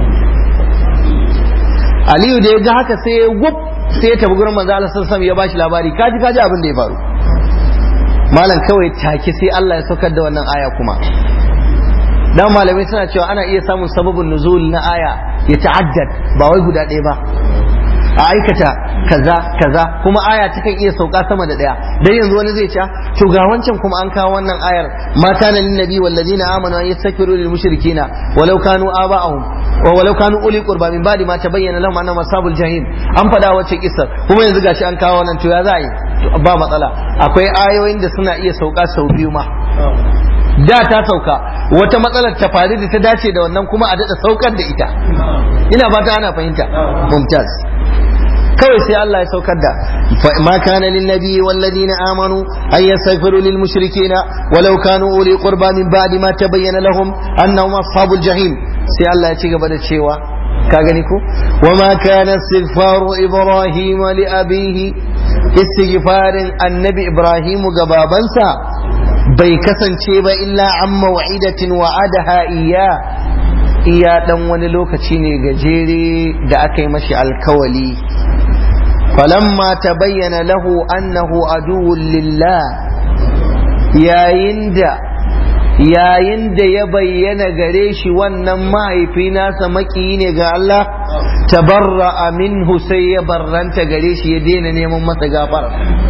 aliyu da ya ga haka sai ya wuf sai ya tafi gurin manzo Allah sallallahu alaihi ya bashi labari kaji kaji abin da ya faru malam kawai take sai Allah ya saukar da wannan aya kuma dan malamai suna cewa ana iya samun sababin nuzul na aya ya ta'addad ba wai guda ɗaya ba a aikata kaza kaza kuma aya takan iya sauka sama da ɗaya dan yanzu wani zai ce to ga wancan kuma an kawo wannan ayar ma kana lin nabi wal ladina amanu an yastaghfiru lil mushrikina walau kanu aba'ahum wa walau kanu uli qurba min ba'di ma tabayyana lahum annahum ashabul jahim an faɗa wacce kissar kuma yanzu gashi an kawo wannan to ya za a yi ba matsala akwai ayoyin da suna iya sauka sau biyu ma da ta sauka wata matsalar ta faru da ta dace da wannan kuma a daɗa saukar da ita ina fata ana fahimta mumtaz kawai sai Allah ya saukar da ma kana lin nabi wal ladina amanu ay yastaghfiru lil mushrikeena walau kanu uli qurba min ba'di ma tabayyana lahum annahum ashabul jahim sai Allah ya ci gaba da cewa ka gani ko wama kana istighfaru ibrahim li abihi istighfarin annabi ibrahim ga babansa bai kasance ba illa an mawa'idatin wa'adaha iya iya dan wani lokaci ne gajere da aka yi mashi alkawali falamma ta bayyana lahu annahu aduwwun lillah yayin da yayin da ya bayyana gare shi wannan mahaifi nasa makiyi ne ga Allah tabarra minhu sai ya barranta gare shi ya daina neman masa gafara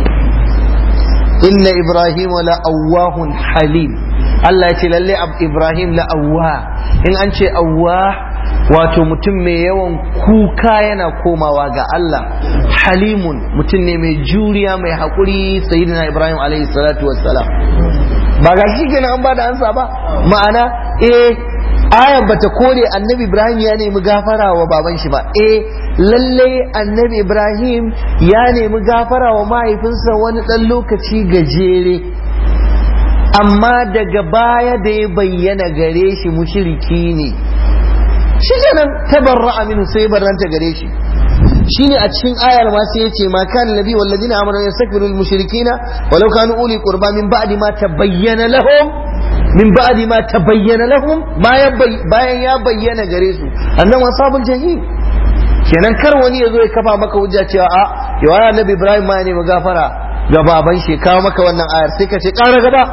inna ibrahim la awwahun halim Allah ya ce lalle ibrahim la awwa in an ce awwa wato mutum mai yawan kuka yana komawa ga Allah halimun mutum ne mai juriya mai haƙuri sayyidina ibrahim alaihi salatu wassalam ba ga shi kenan an ba da ansa ba ma'ana eh ayar bata kore annabi ibrahim ya nemi gafara wa baban shi ba eh lalle annabi ibrahim ya nemi gafara wa mahaifinsa wani ɗan lokaci gajere amma daga baya da ya bayyana gare shi mushiriki ne shi kenan tabarra aminu sai barranta gare shi shine a cikin ayar ma sai yace ma kan nabi wal ladina amanu yastakbiru lil mushrikina walau kanu uli qurba min ba'di ma tabayyana lahum min ba'di ma tabayyana lahum bayan ya bayyana gare su annan ashabul jahim kenan kar wani ya zo ya kafa maka hujja cewa a yawa annabi ibrahim ma ne gafara ga baban shi kawo maka wannan ayar sai ka ce ƙara gaba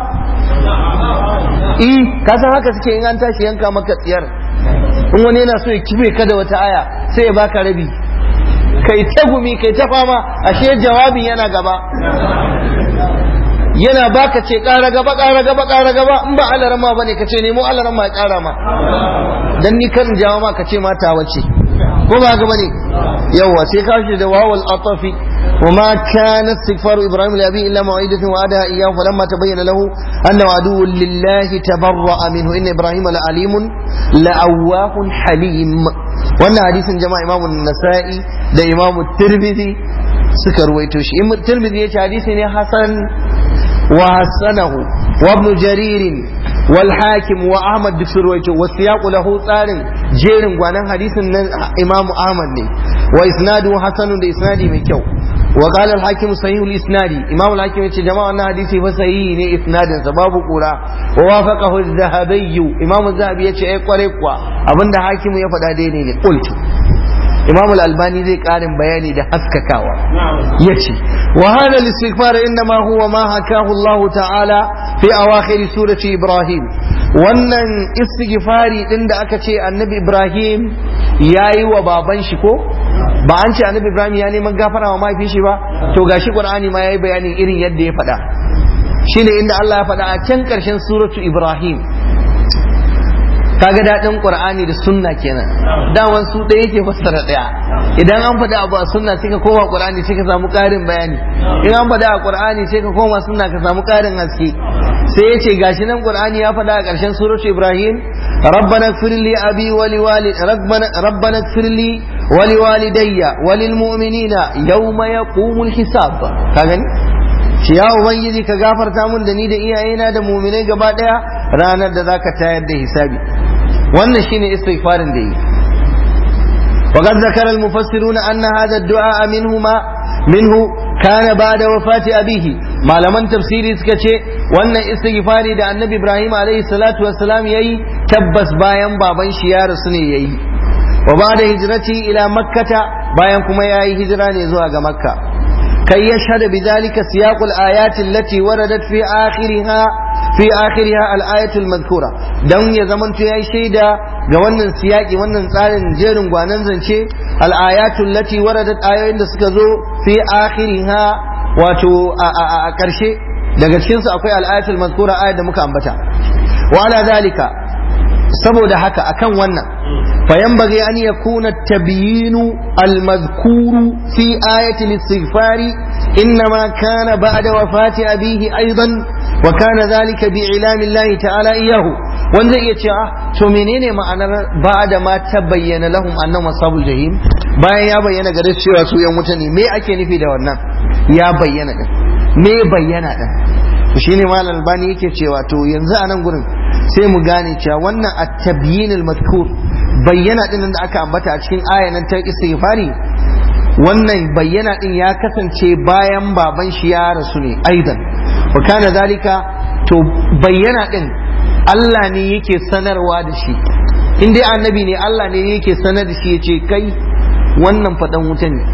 eh ka san haka suke in an tashi yanka maka tsiyar in wani yana so ya kibe ka da wata aya sai ya baka rabi kai ta gumi kai ta fama ashe jawabin yana gaba yana baka ce ƙara gaba ƙara gaba ƙara gaba in ba alarama bane ka ce nemo alarama ya ƙara ma dan ni kan jawo ma ka ce mata wace ko ba ga bane yawa sai ka shi da wawal atafi wa ma kana istighfaru ibrahim li abi illa ma'idatun wa adaha iyyahu falamma tabayyana lahu annahu aduwwun lillahi tabarra'a minhu inna ibrahim la alimun la awwahun halim wannan hadisin jama'a imamu nasa'i da imamu tirmidhi suka ruwaito shi imam tirmidhi yace hadisi ne hasan wa hasanahu wa ibn jarir wal hakim wa ahmad duk sun ruwaito wa siyaqu lahu tsarin jerin gwanan hadisin nan imamu ahmad ne wa isnadu hasanun da isnadi mai kyau wa qala al hakim sahih al isnadi imamu al hakim yace jama'a wannan hadisi fa sahihi ne isnadin sa babu kura wa wafaqahu az-zahabi imamu az-zahabi yace ai kware kuwa abinda hakimu ya faɗa daidai ne qultu imam al-albani zai karin bayani da haskakawa yace wa hada al-istighfar inma huwa ma hakahu Allah ta'ala fi awakhir surati ibrahim wannan istighfari din da aka ce annabi ibrahim yayi wa baban shi ko ba an ce annabi ibrahim ya neman gafara wa mahaifin shi ba to gashi qur'ani ma yayi bayanin irin yadda ya faɗa shine inda Allah ya faɗa a can ƙarshen suratu ibrahim kaga daɗin qur'ani da sunna kenan daman su ɗaya yake fassara ɗaya idan an faɗi abu a sunna sai ka koma qur'ani sai ka samu ƙarin bayani in an faɗi a qur'ani sai ka koma sunna ka samu ƙarin haske sai ya ce gashi nan qur'ani ya faɗa a ƙarshen suratu ibrahim rabbana firli abi wa liwali rabbana firli wa liwalidayya wa lilmu'minina yawma yaqumul hisab ka gani shi ya ubangiji ka gafarta mun da ni da iyayena da muminai gaba daya ranar da zaka tayar da hisabi wannan shine istighfarin da yi وقد ذكر المفسرون أن هذا الدعاء منهما minhu kana ba'da wafati abihi malaman tafsiri suka ce wannan istighfari da annabi ibrahim alaihi salatu wassalam yayi tabbas bayan baban shi ya rasu ne yayi wa ba'da hijrati ila makkata bayan kuma yayi hijira ne zuwa ga makka kai yashhadu bidhalika siyaqul ayati allati waradat fi akhiriha fi akhiriha al-ayatul madhkura dan ya zamanto yayi shaida ga wannan siyaki wannan tsarin jerin gwanan zance al-ayatul lati waradat ayoyin da suka zo fi akhiriha wato a karshe daga cikin su akwai al-ayatul madhkura ayat da muka ambata wa ala zalika saboda haka akan wannan فينبغي أن يكون التبيين المذكور في آية الاستغفار إنما كان بعد وفاة أبيه أيضا وكان ذلك بإعلام الله تعالى إياه wanda iya ce ah to menene ma'anar ba da ma ta bayyana lahum annahum ashabul jahim bayan ya bayyana gare su cewa su yan wuta ne me ake nufi da wannan ya bayyana din me bayyana din to shine malam albani yake cewa to yanzu a nan gurin sai mu gane cewa wannan at-tabyin al-madhkur bayyana din da aka ambata a cikin ayanan ta istighfari wannan bayyana din ya kasance bayan baban shi ya rasu ne aidan wa kana zalika to bayyana din Allah ne yake sanarwa da shi in dai annabi ne Allah ne yake sanar da shi yace kai wannan fadan wuta ne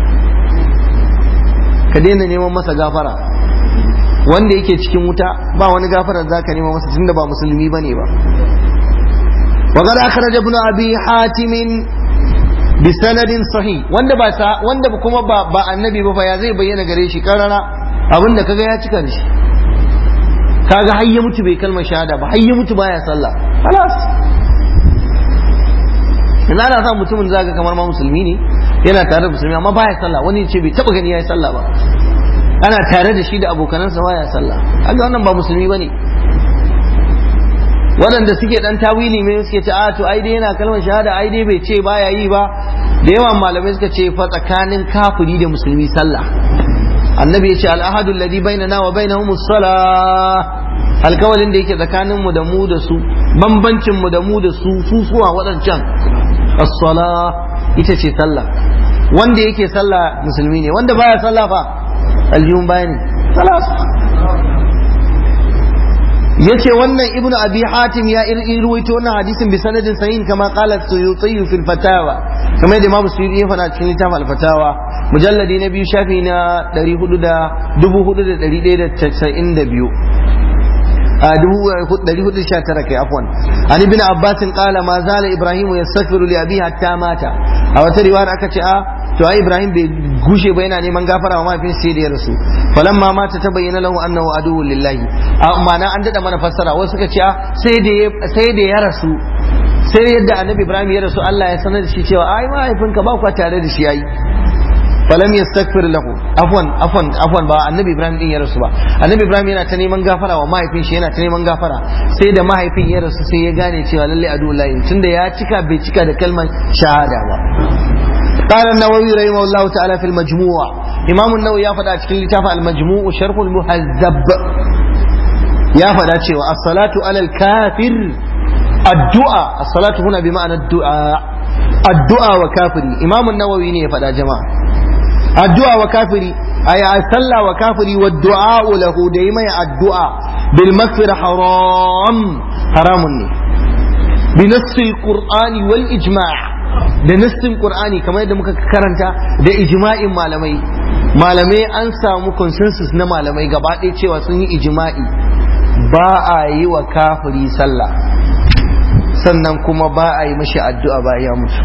ka daina neman masa gafara wanda yake cikin wuta ba wani gafarar zaka nema masa tunda ba musulmi bane ba وقد أخرج ابن أبي حاتم بسند صحيح wanda ba sa wanda kuma ba ba annabi ba ya zai bayyana gare shi karara abinda kaga ya cika da shi kaga har ya mutu bai kalmar shahada ba har ya mutu baya sallah خلاص ina ana sa mutumin zaga kamar ma musulmi ne yana tare da musulmi amma baya sallah wani ce bai taba gani yayi sallah ba ana tare da shi da abokanansa baya sallah kaga wannan ba musulmi bane waɗanda suke ɗan tawili mai suke ce a to ai dai yana kalmar shahada ai dai bai ce baya yi ba da yawan malamai suka ce fa tsakanin kafiri da musulmi sallah annabi ya ce al'ahadu alladhi bainana wa bainahum as-salah alkawalin da yake tsakanin mu da mu da su bambancin mu da mu da su su suwa waɗancan as-salah ita ce sallah wanda yake sallah musulmi ne wanda baya sallah fa aljihun baya ne yace wannan ibnu abi hatim ya irwaito wannan hadisin bi sanadin sahih kama qala suyuti fil fatawa kamar da imamu suyuti ya faɗa cikin littafin al fatawa mujalladi na biyu shafi na 400 419 kai afwan an ibn abbas qala ma zala ibrahim yastaghfiru li abihi hatta mata a wata riwaya aka ce a to ai ibrahim bai gushe ba yana neman gafara wa mahaifin sai da ya rasu falamma mata ta bayyana lahu annahu aduwwu lillahi amma na an dada mana fassara wasu suka ce sai da sai da ya rasu sai yadda annabi ibrahim ya rasu Allah ya sanar da shi cewa ai mahaifinka ba kwa tare da shi yayi falam yastaghfir lahu afwan afwan afwan ba annabi ibrahim din ya rasu ba annabi ibrahim yana ta neman gafara wa mahaifin shi yana ta neman gafara sai da mahaifin ya rasu sai ya gane cewa lalle adullahi tunda ya cika bai cika da kalmar shahada ba قال النووي رحمه الله تعالى في المجموع إمام النووي يا فدا cikin littafin المجموع شرح المهذب يا فدا cewa الصلاة على الكافر الدعاء الصلاة هنا بمعنى الدعاء الدعاء وكافري إمام النووي ne ya fada jama'a الدعاء وكافري أي صلى وكافري والدعاء له دائما الدعاء بالمغفرة حرام حرام بنص القرآن والإجماع da nassin qur'ani kamar yadda muka karanta da ijma'in malamai malamai an samu consensus na malamai gaba ɗaya cewa sun yi ijma'i ba a yi wa kafiri sallah sannan kuma ba a yi mashi addu'a ba ya mutu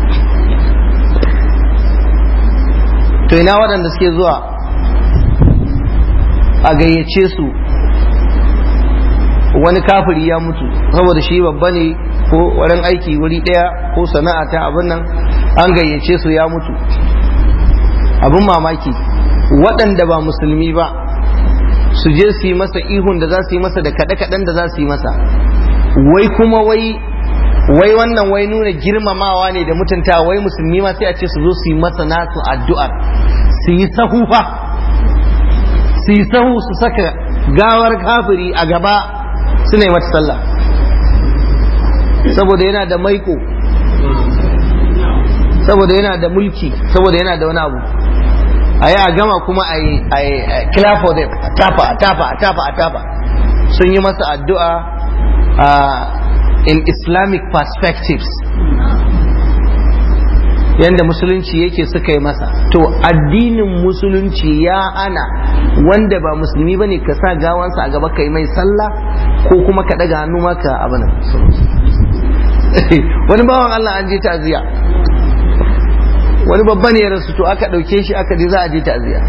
to ina waɗanda suke zuwa a gayyace su wani kafiri ya mutu saboda shi babba ne ko wurin aiki wuri ɗaya ko sana'a ta abin nan an gayyace su ya mutu abin mamaki waɗanda ba musulmi ba su je su yi masa ihun da za su yi masa da kaɗe-kaɗen da za su yi masa wai kuma wai wai wannan wai nuna girmamawa ne da mutunta wai musulmi ma sai a ce su zo su yi masa nasu addu'ar su yi sahu fa su yi sahu su saka gawar kafiri a gaba su ne mata sallah saboda yana da maiko saboda yana da mulki saboda yana da wani abu a yi a gama kuma a yi clap for them a tafa a tafa a tafa a tafa sun yi masa addu'a in islamic perspectives yadda musulunci yake suka yi masa to addinin musulunci ya hana wanda ba musulmi bane ka sa gawansa a gaba kai mai sallah ko kuma ka daga hannu maka abin wani bawan Allah an je ta'ziya wani babban ya rasu to aka dauke shi aka je za a je ta'ziya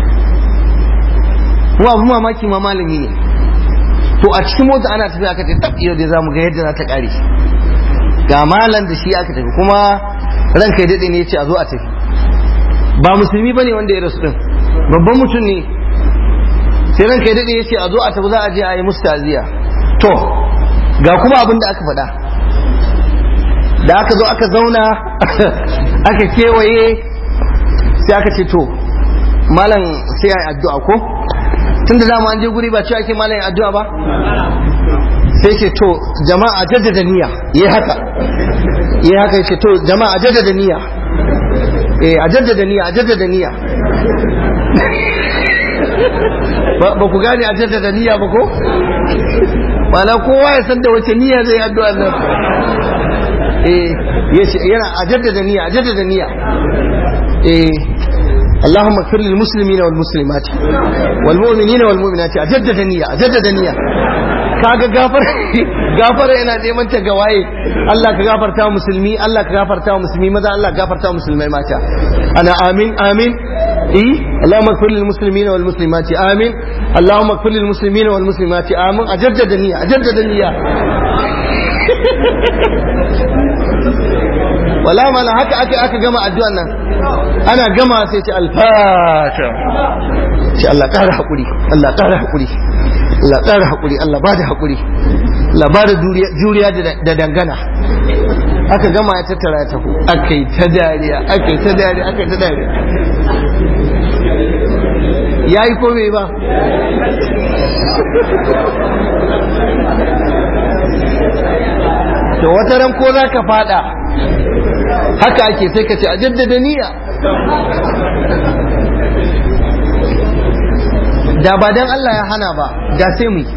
kuma abu mamaki ma malami ne to a cikin mota ana tafiya aka ce tab yau dai zamu ga yadda za ta kare ga malam da shi aka tafi kuma ranka ya daɗe ne ya ce a zo a tafi ba musulmi ba ne wanda ya rasu ɗin babban mutum ne sai ranka ya daɗe ya ce a zo a tafi za a je a yi musu taziya to ga kuma abin da aka faɗa da aka zo aka zauna aka kewaye sai aka ce to malam sai a yi addu'a ko tun da dama an je guri ba ce ake malam yi addu'a ba sai ce to jama'a jaddada niyya yi haka yi haka ce to jama'a jaddada niyya eh a jaddada niyya a jaddada niyya ba ku gane a jaddada niyya ba ko wala kowa ya san da wace niyya zai addu'a nan eh yace yana a jaddada niyya a jaddada niyya eh اللهم اغفر للمسلمين والمسلمات والمؤمنين والمؤمنات اجدد نية اجدد نية kaga gafar gafara yana neman ta ga waye Allah ka gafarta wa musulmi Allah ka gafarta wa musulmi maza Allah ka gafarta wa musulmai mata ana amin amin eh Allahumma ighfir lil muslimina wal muslimati amin Allahumma ighfir lil muslimina wal muslimati amin ajaddada niyya ajaddada niyya wala mala haka aka aka gama addu'an nan ana gama sai ce alfata ce Allah ƙara haƙuri Allah ƙara haƙuri Allah ƙara haƙuri Allah ba da haƙuri Allah ba da juriya da dangana aka gama ya tattara ya tafi aka yi ta dariya aka yi ta dariya aka yi ta dariya ya yi kome ba to wata ran ko za ka fada haka ake sai ka ce a jaddada niyya da ba dan Allah ya hana ba da sai mu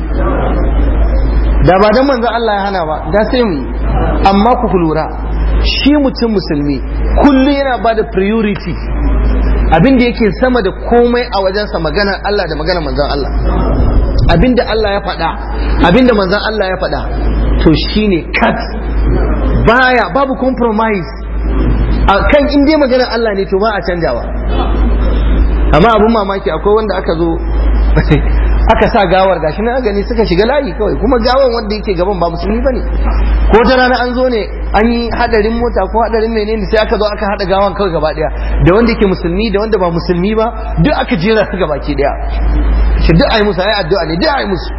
da ba dan manzo Allah ya hana ba da sai mu amma ku lura shi mutum musulmi kullum yana ba da priority abin da yake sama da komai a wajensa maganar Allah da maganar manzon Allah abin da Allah ya faɗa abin da manzon Allah ya faɗa to shine cut baya babu compromise a kan in dai maganar Allah ne to ba a canjawa amma abin mamaki akwai wanda aka zo aka sa gawar gashi na gani suka shiga layi kawai kuma gawan wanda yake gaban ba musulmi bane ko ta rana an zo ne an yi hadarin mota ko hadarin menene sai aka zo aka hada gawan kawai gaba daya da wanda yake musulmi da wanda ba musulmi ba duk aka jera su gaba ki daya shi duk ayi musu ayi addu'a ne duk ayi musu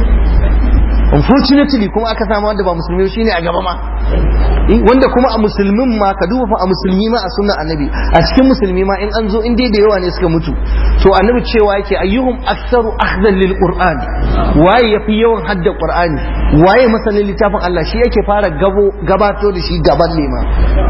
unfortunately kuma aka samu wanda ba musulmi shine a gaba ma wanda kuma a musulmin ma ka duba fa a musulmi ma a sunnan annabi a cikin musulmi ma in an zo in dai da yawa ne suka mutu to annabi cewa yake ayyuhum aktsaru akhdan lil qur'an waye yafi yawan hadda qur'ani waye masanin littafin Allah shi yake fara gabo gabato da shi gaban lema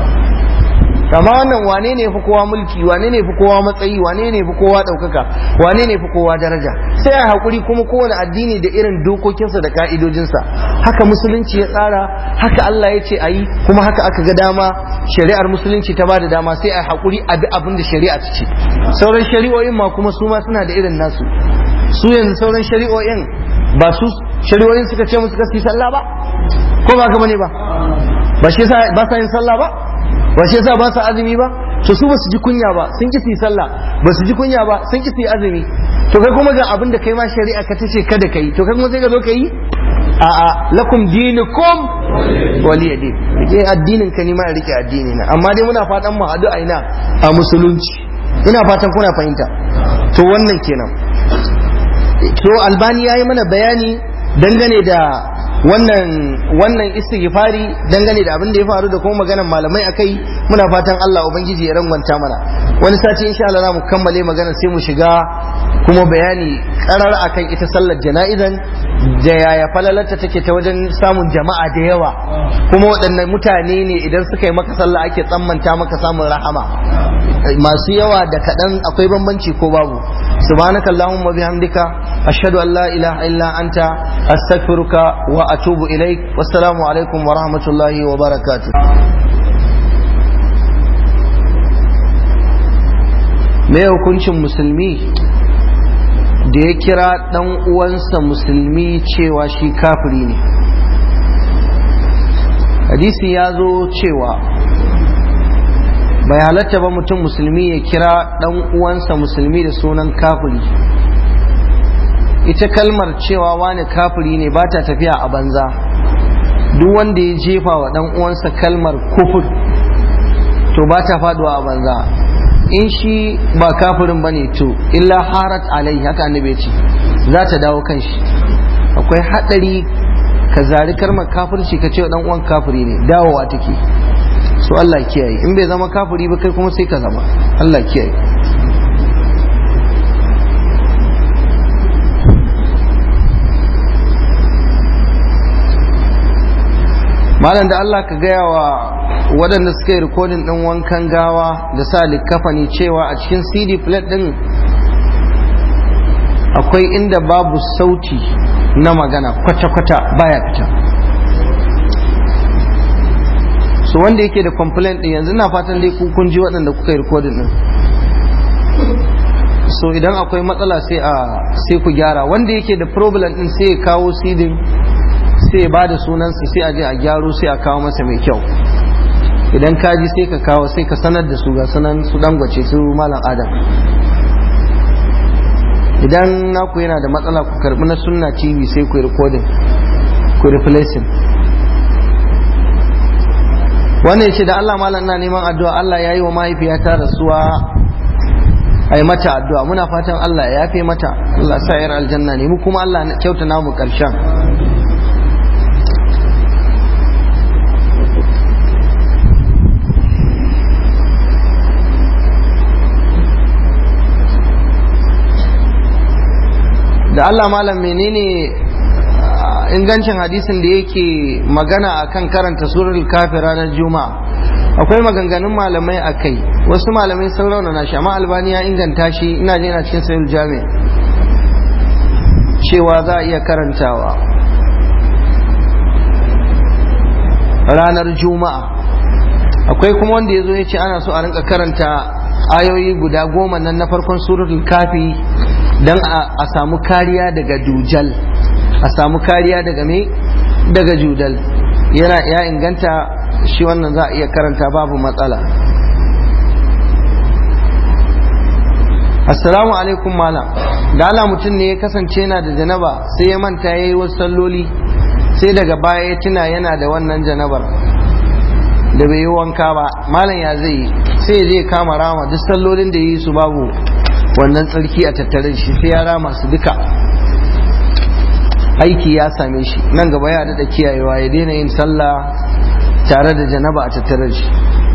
kama wannan wane ne fi kowa mulki wane ne fi kowa matsayi wane ne fi kowa ɗaukaka wane ne fi kowa daraja sai a haƙuri kuma kowane addini da irin dokokinsa da ka'idojinsa haka musulunci ya tsara haka Allah ya ce a yi kuma haka aka ga dama shari'ar musulunci ta bada dama sai a haƙuri a bi abin da shari'a ta ce sauran shari'o'in ma kuma su ma suna da irin nasu su yanzu sauran shari'o'in ba su shari'o'in suka ce musu kasi sallah ba ko ba ka bane ba ba shi ba sa yin sallah ba ba shi yasa ba su azumi ba to su basu ji kunya ba sun ki su yi sallah ba su ji kunya ba sun ki su yi azumi to kai kuma ga abin da kai ma shari'a ka tace kada kai to kai kuma sai ka zo ka yi a a lakum dinukum waliya din rike addinin ka ni ma rike addini na amma dai muna fatan mu hadu a ina a musulunci ina fatan kuna fahimta to wannan kenan to albani yayi mana bayani dangane da wannan wannan istighfari dangane da abin da ya faru da kuma maganar malamai akai muna fatan Allah ubangiji ya rangwanta mana wani sati insha Allah za mu kammale magana sai mu shiga kuma bayani karar akan ita sallar jana'izan da yaya falalarta take ta wajen samun jama'a da yawa kuma waɗannan mutane ne idan suka yi maka sallah ake tsammanta maka samun rahama masu yawa da kaɗan akwai bambanci ko babu subhanaka allahumma bihamdika ashhadu an la ilaha illa anta astaghfiruka wa atubu ilaik wassalamu alaikum wa rahmatullahi wa barakatuh me hukuncin musulmi da ya kira ɗan uwansa musulmi cewa shi kafiri ne hadisi ya zo cewa bai halatta ba mutum musulmi ya kira ɗan uwansa musulmi da sunan kafiri ita kalmar cewa wani kafiri ne ba ta tafiya a banza duk wanda ya jefa wa ɗan uwansa kalmar kufur to ba ta faduwa a banza in shi ba kafirin bane to illa harat alai haka annabi ce za ta dawo kan shi akwai hadari ka zari kalmar kafirci ka ce wa dan uwan kafiri ne dawowa take so Allah kiyaye in bai zama kafiri ba kai kuma sai ka zama Allah kiyaye malam da Allah ka gaya wa waɗanda suka yi rikodin ɗin wankan gawa da sa likafani cewa a cikin cd plate ɗin akwai inda babu sauti na magana kwata-kwata baya fita so wanda yake da complaint ɗin yanzu na fatan dai kun ji waɗanda kuka yi rikodin ɗin so idan akwai matsala sai a sai ku gyara wanda yake da problem ɗin sai ya kawo cd sai ya ba da sunansa sai a je a gyaro sai a kawo masa mai kyau idan ka ji sai ka kawo sai ka sanar da su ga sanan su dangwace su malam adam idan naku yana da matsala ku karbi na sunna tv sai ku yi recording ku replacing wannan shi da Allah malam na neman addu'a Allah ya yi wa mahaifiyata rasuwa ai mata addu'a muna fatan Allah ya yafe mata Allah sa yar aljanna ne mu kuma Allah kyauta namu karshen da Allah malam menene ingancin hadisin da yake magana akan karanta surar kafi ranar juma'a akwai maganganun malamai a kai wasu malamai sun raunana shi amma albani ya inganta shi ina je na cikin sayul jami cewa za a iya karantawa ranar juma'a akwai kuma wanda ya zo ya ce ana so a rinka karanta ayoyi guda goma nan na farkon suratul kafi don a samu kariya daga dujal a samu kariya daga me daga judal yana ya inganta shi wannan za a iya karanta babu matsala assalamu alaikum malam da ala mutum ne ya kasance yana da janaba sai ya manta ya yi wasu salloli sai daga baya ya tuna yana da wannan janabar da bai yi wanka ba malam ya zai sai ya je kama rama duk sallolin da ya yi su babu wannan tsarki a tattare shi sai ya rama su duka aiki ya same shi nan gaba ya daɗa kiyayewa ya daina yin sallah tare da janaba a tattare shi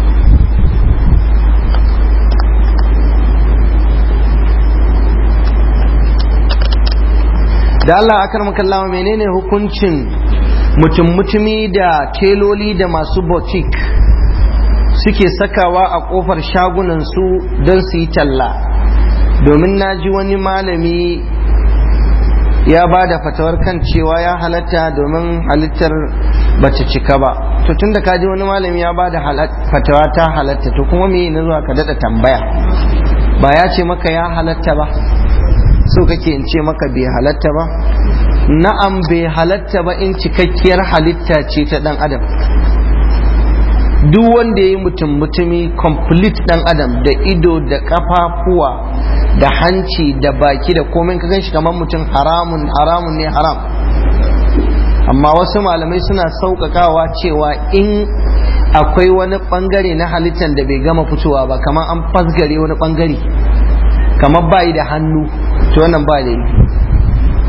da Allah akar makallawa menene hukuncin mutum mutumi da teloli da masu boutique suke sakawa a kofar shagunansu don su yi talla domin na ji wani malami ya ba da fatawar kan cewa ya halatta domin halittar bata cika ba to tunda ka ji wani malami ya ba da fatawa ta halatta to kuma me na zuwa ka daɗa tambaya ba ya ce maka ya halatta ba so kake in ce maka bai halatta ba na'am bai halatta ba in cikakkiyar halitta ce ta ɗan adam duk wanda ya yi mutum mutumi complete ɗan adam da ido da ƙafafuwa da hanci da baki da komai ka ganshi kamar mutum haramun haramun ne haram amma wasu malamai suna sauƙaƙawa cewa in akwai wani ɓangare na halittar da bai gama fitowa ba kamar an fasgare wani ɓangare kamar bayi da hannu to wannan ba da yi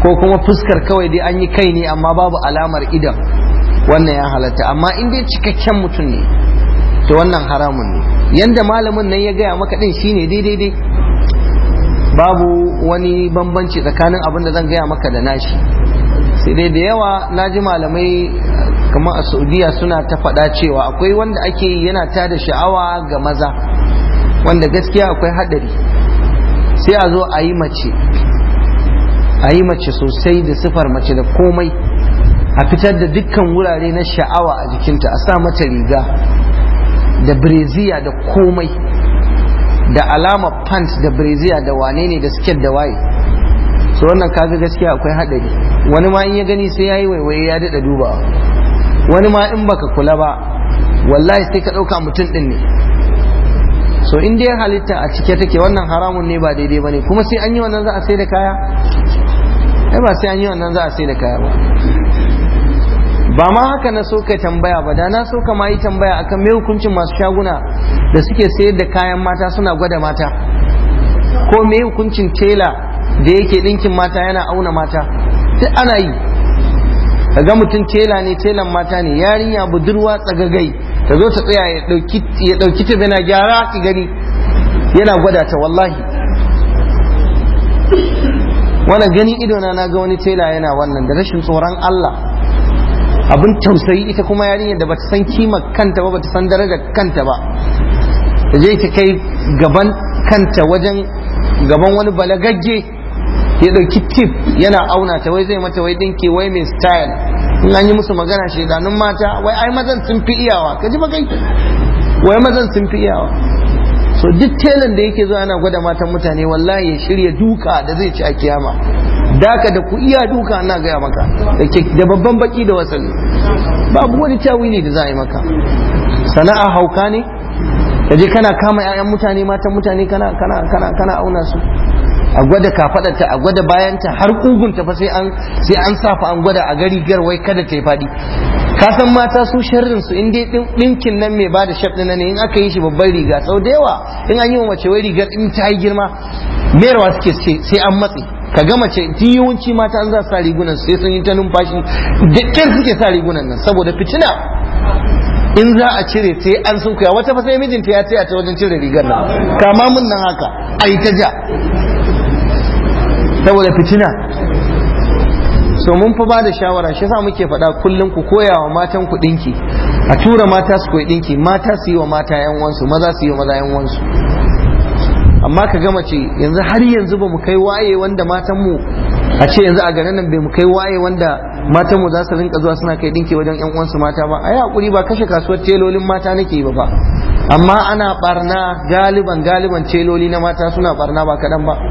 ko kuma fuskar kawai dai an yi kai ne amma babu alamar idan wannan ya halatta amma in dai cikakken mutum ne to wannan haramun ne yanda malamin nan ya gaya maka din shine daidai dai babu wani bambanci tsakanin abin da zan gaya maka da nashi sai dai da yawa na ji malamai kamar a saudiya suna ta faɗa cewa akwai wanda ake yi yana ta da sha'awa ga maza wanda gaskiya akwai haɗari sai a zo a yi mace a yi mace sosai da sifar mace da komai a fitar da dukkan wurare na sha'awa a jikinta a sa mata riga da breziya da komai da alama pant da breziya da wane ne da siket da waye so wannan kaga gaskiya akwai hadari wani ma in ya gani sai yayi waiwaye ya dada dubawa wani ma in baka kula ba wallahi sai ka dauka mutum din ne so in dai halitta a cike take wannan haramun ne ba daidai bane kuma sai an yi wannan za a sai da kaya ai ba sai an yi wannan za a sai da kaya ba ba ma haka na so kai tambaya ba da na so ka ma yi tambaya akan me hukuncin masu shaguna da suke sayar da kayan mata suna gwada mata ko me hukuncin tela da yake ɗinkin mata yana auna mata duk ana yi ga mutum tela ne telan mata ne yarinya budurwa tsagagai ta zo ta tsaya ya ɗauki ta zana gyara ki gani yana gwada ta wallahi wannan ganin idona na ga wani tela yana wannan da rashin tsoron Allah abin tausayi ita kuma yarinyar da bata san kima kanta ba bata san darajar kanta ba ta je ta kai gaban kanta wajen gaban wani balagagge ya dauki tip yana auna ta wai zai mata wai dinki wai mai style in an yi musu magana shedanun mata wai ai mazan sun fi iyawa ka ji ba kai wai mazan sun fi iyawa so duk telan da yake zuwa yana gwada matan mutane wallahi ya shirya duka da zai ci a kiyama daka da ku iya duka na gaya maka da babban baki da wasali babu wani tawili da za a yi maka sana'a hauka ne ka je kana kama 'ya'yan mutane matan mutane kana kana kana kana auna su a gwada kafadarta a gwada bayanta har kugunta fa sai an sai an safa an gwada a gari gar wai kada ta yi fadi ka san mata su sharrin su in dai dinkin nan mai bada shaf din ne in aka yi shi babban riga sau da yawa in an yi wa mace wai rigar in ta yi girma mayarwa suke sai an matse ka ga mace yawanci mata an za su sa rigunan sai sun yi ta numfashi da ƙyar suke sa rigunan nan saboda fitina in za a cire sai an sun kuya wata fa sai mijinta ya tsaya ta wajen cire rigar nan kama mun nan haka a yi ta ja saboda fitina so mun fa ba da shawara shi yasa muke faɗa kullum ku koya wa matan ku ɗinki a tura mata su koyi ɗinki mata su yi wa mata yan wansu maza su yi wa maza yan wansu amma ka gama ce yanzu har yanzu ba mu kai waye wanda matan mu a ce yanzu a garin nan bai mu kai waye wanda matan mu za su rinka zuwa suna kai dinki wajen yan uwansu mata ba ai hakuri ba kashe kasuwar telolin mata nake ba ba amma ana barna galiban galiban teloli na mata suna barna ba kadan ba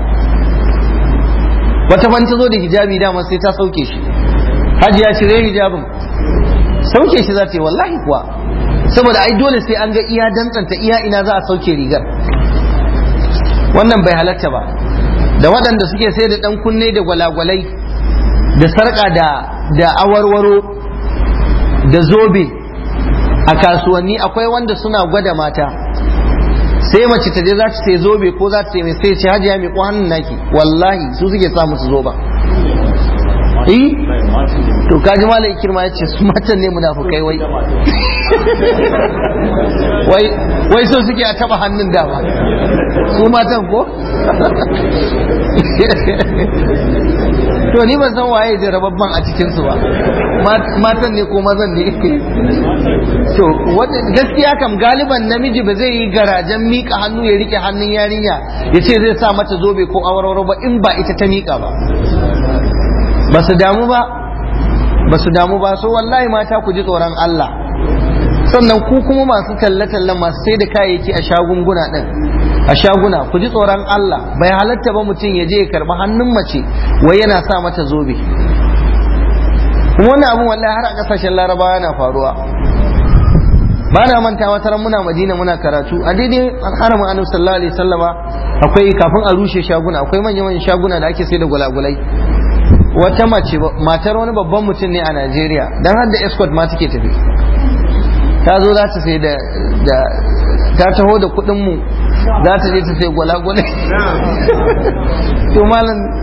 wata ban ta zo da hijabi dama sai ta sauke shi hajiya cire hijabin sauke shi za ta yi wallahi kuwa saboda ai dole sai an ga iya dantsanta iya ina za a sauke rigar wannan bai halatta ba da waɗanda suke sai da ɗan kunne da gwalagwalai da sarƙa da da awarwaro da zobe a kasuwanni akwai wanda suna gwada mata sai mace ta je za ta sai zobe ko za ta sai mai sai ce hajiya mai hannun naki wallahi su suke sa musu zoba eh to kaji malam kirma ya ce su matan ne munafukai wai wai wai so suke a taba hannun dama su matan ko to ni ban san waye da rababban a cikin su ba matan ne ko mazan ne to gaskiya kam galiban namiji ba zai yi garajen mika hannu ya rike hannun yarinya ya ce zai sa mata zobe ko awarwaro ba in ba ita ta mika ba ba su damu ba ba su damu ba so wallahi mata ku ji tsoron Allah sannan ku kuma masu talle-tallen masu sai da kayayyaki a shagunguna din a shaguna ku ji tsoron Allah bai halatta ba mutum ya je ya karba hannun mace wai yana sa mata zobe kuma wannan abun wallahi har a kasashen larabawa yana faruwa ba na manta wata ran muna madina muna karatu a daidai haramin annabi sallallahu alaihi wasallama akwai kafin a rushe shaguna akwai manyan manyan shaguna da ake sai da gulagulai wata mace matar wani babban mutum ne a Najeriya dan har da escort ma take tafi ta zo za ta sai da ta taho da kuɗin mu za ta je ta sai gwalagwalai to malam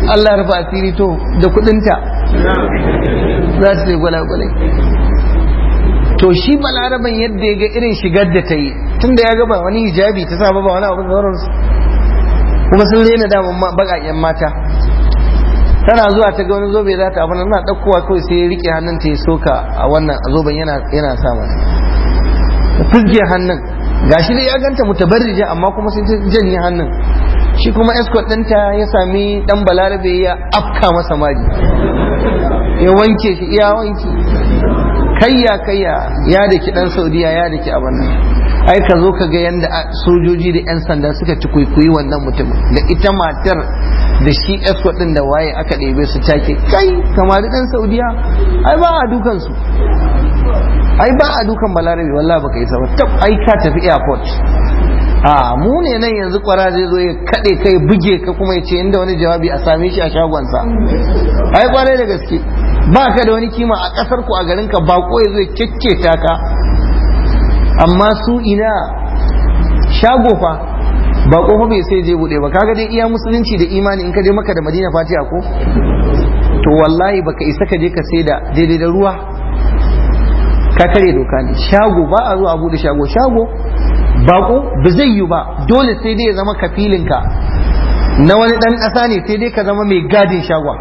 Allah ya rufa asiri to da kudinta za ta sai gwalagwalai to shi balaraban yadda ya ga irin shigar da ta yi tunda ya ga ba wani hijabi ta sa ba ba wani abu da sauransu kuma sun rena daman baƙaƙen mata tana zuwa ta ga wani zobe za ta abin na ɗaukowa kawai sai ya riƙe hannun ta ya soka a wannan zoben yana yana sa mata fizge hannun gashi dai ya ganta mutabarrija amma kuma sai ta janye hannun shi kuma escort ɗinta ya sami ɗan balarabe ya afka masa maji ya wanke shi iya wanki kayya kayya ya da ki ɗan saudiya ya da ki abin nan ai ka zo ka ga yadda sojoji da 'yan sanda suka ci kwaikwayi wannan mutum da ita matar da shi escort ɗin da waye aka ɗebe su take kai kamar ɗan saudiya ai ba a dukan su ai ba a dukan balarabe wallahi baka yi ba tab ai ka tafi airport a mu ne nan yanzu kwara zai zo ya kaɗe kai buge ka kuma ya ce inda wani jawabi a same shi a shagonsa ai kwarai da gaske ba ka da wani kima a ƙasar ku a garin ka bako ya zo ya kekketa ka amma su ina shago fa ba kofa bai sai je bude ba kaga dai iya musulunci da imani in ka je maka da madina fatiha ko to wallahi baka isa ka je ka sai da daidai da ruwa ka kare doka ne shago ba a zo a bude shago shago bako ba zai yi ba dole sai dai ya zama kafilinka na wani dan ƙasa ne sai dai ka zama mai gadin shagwa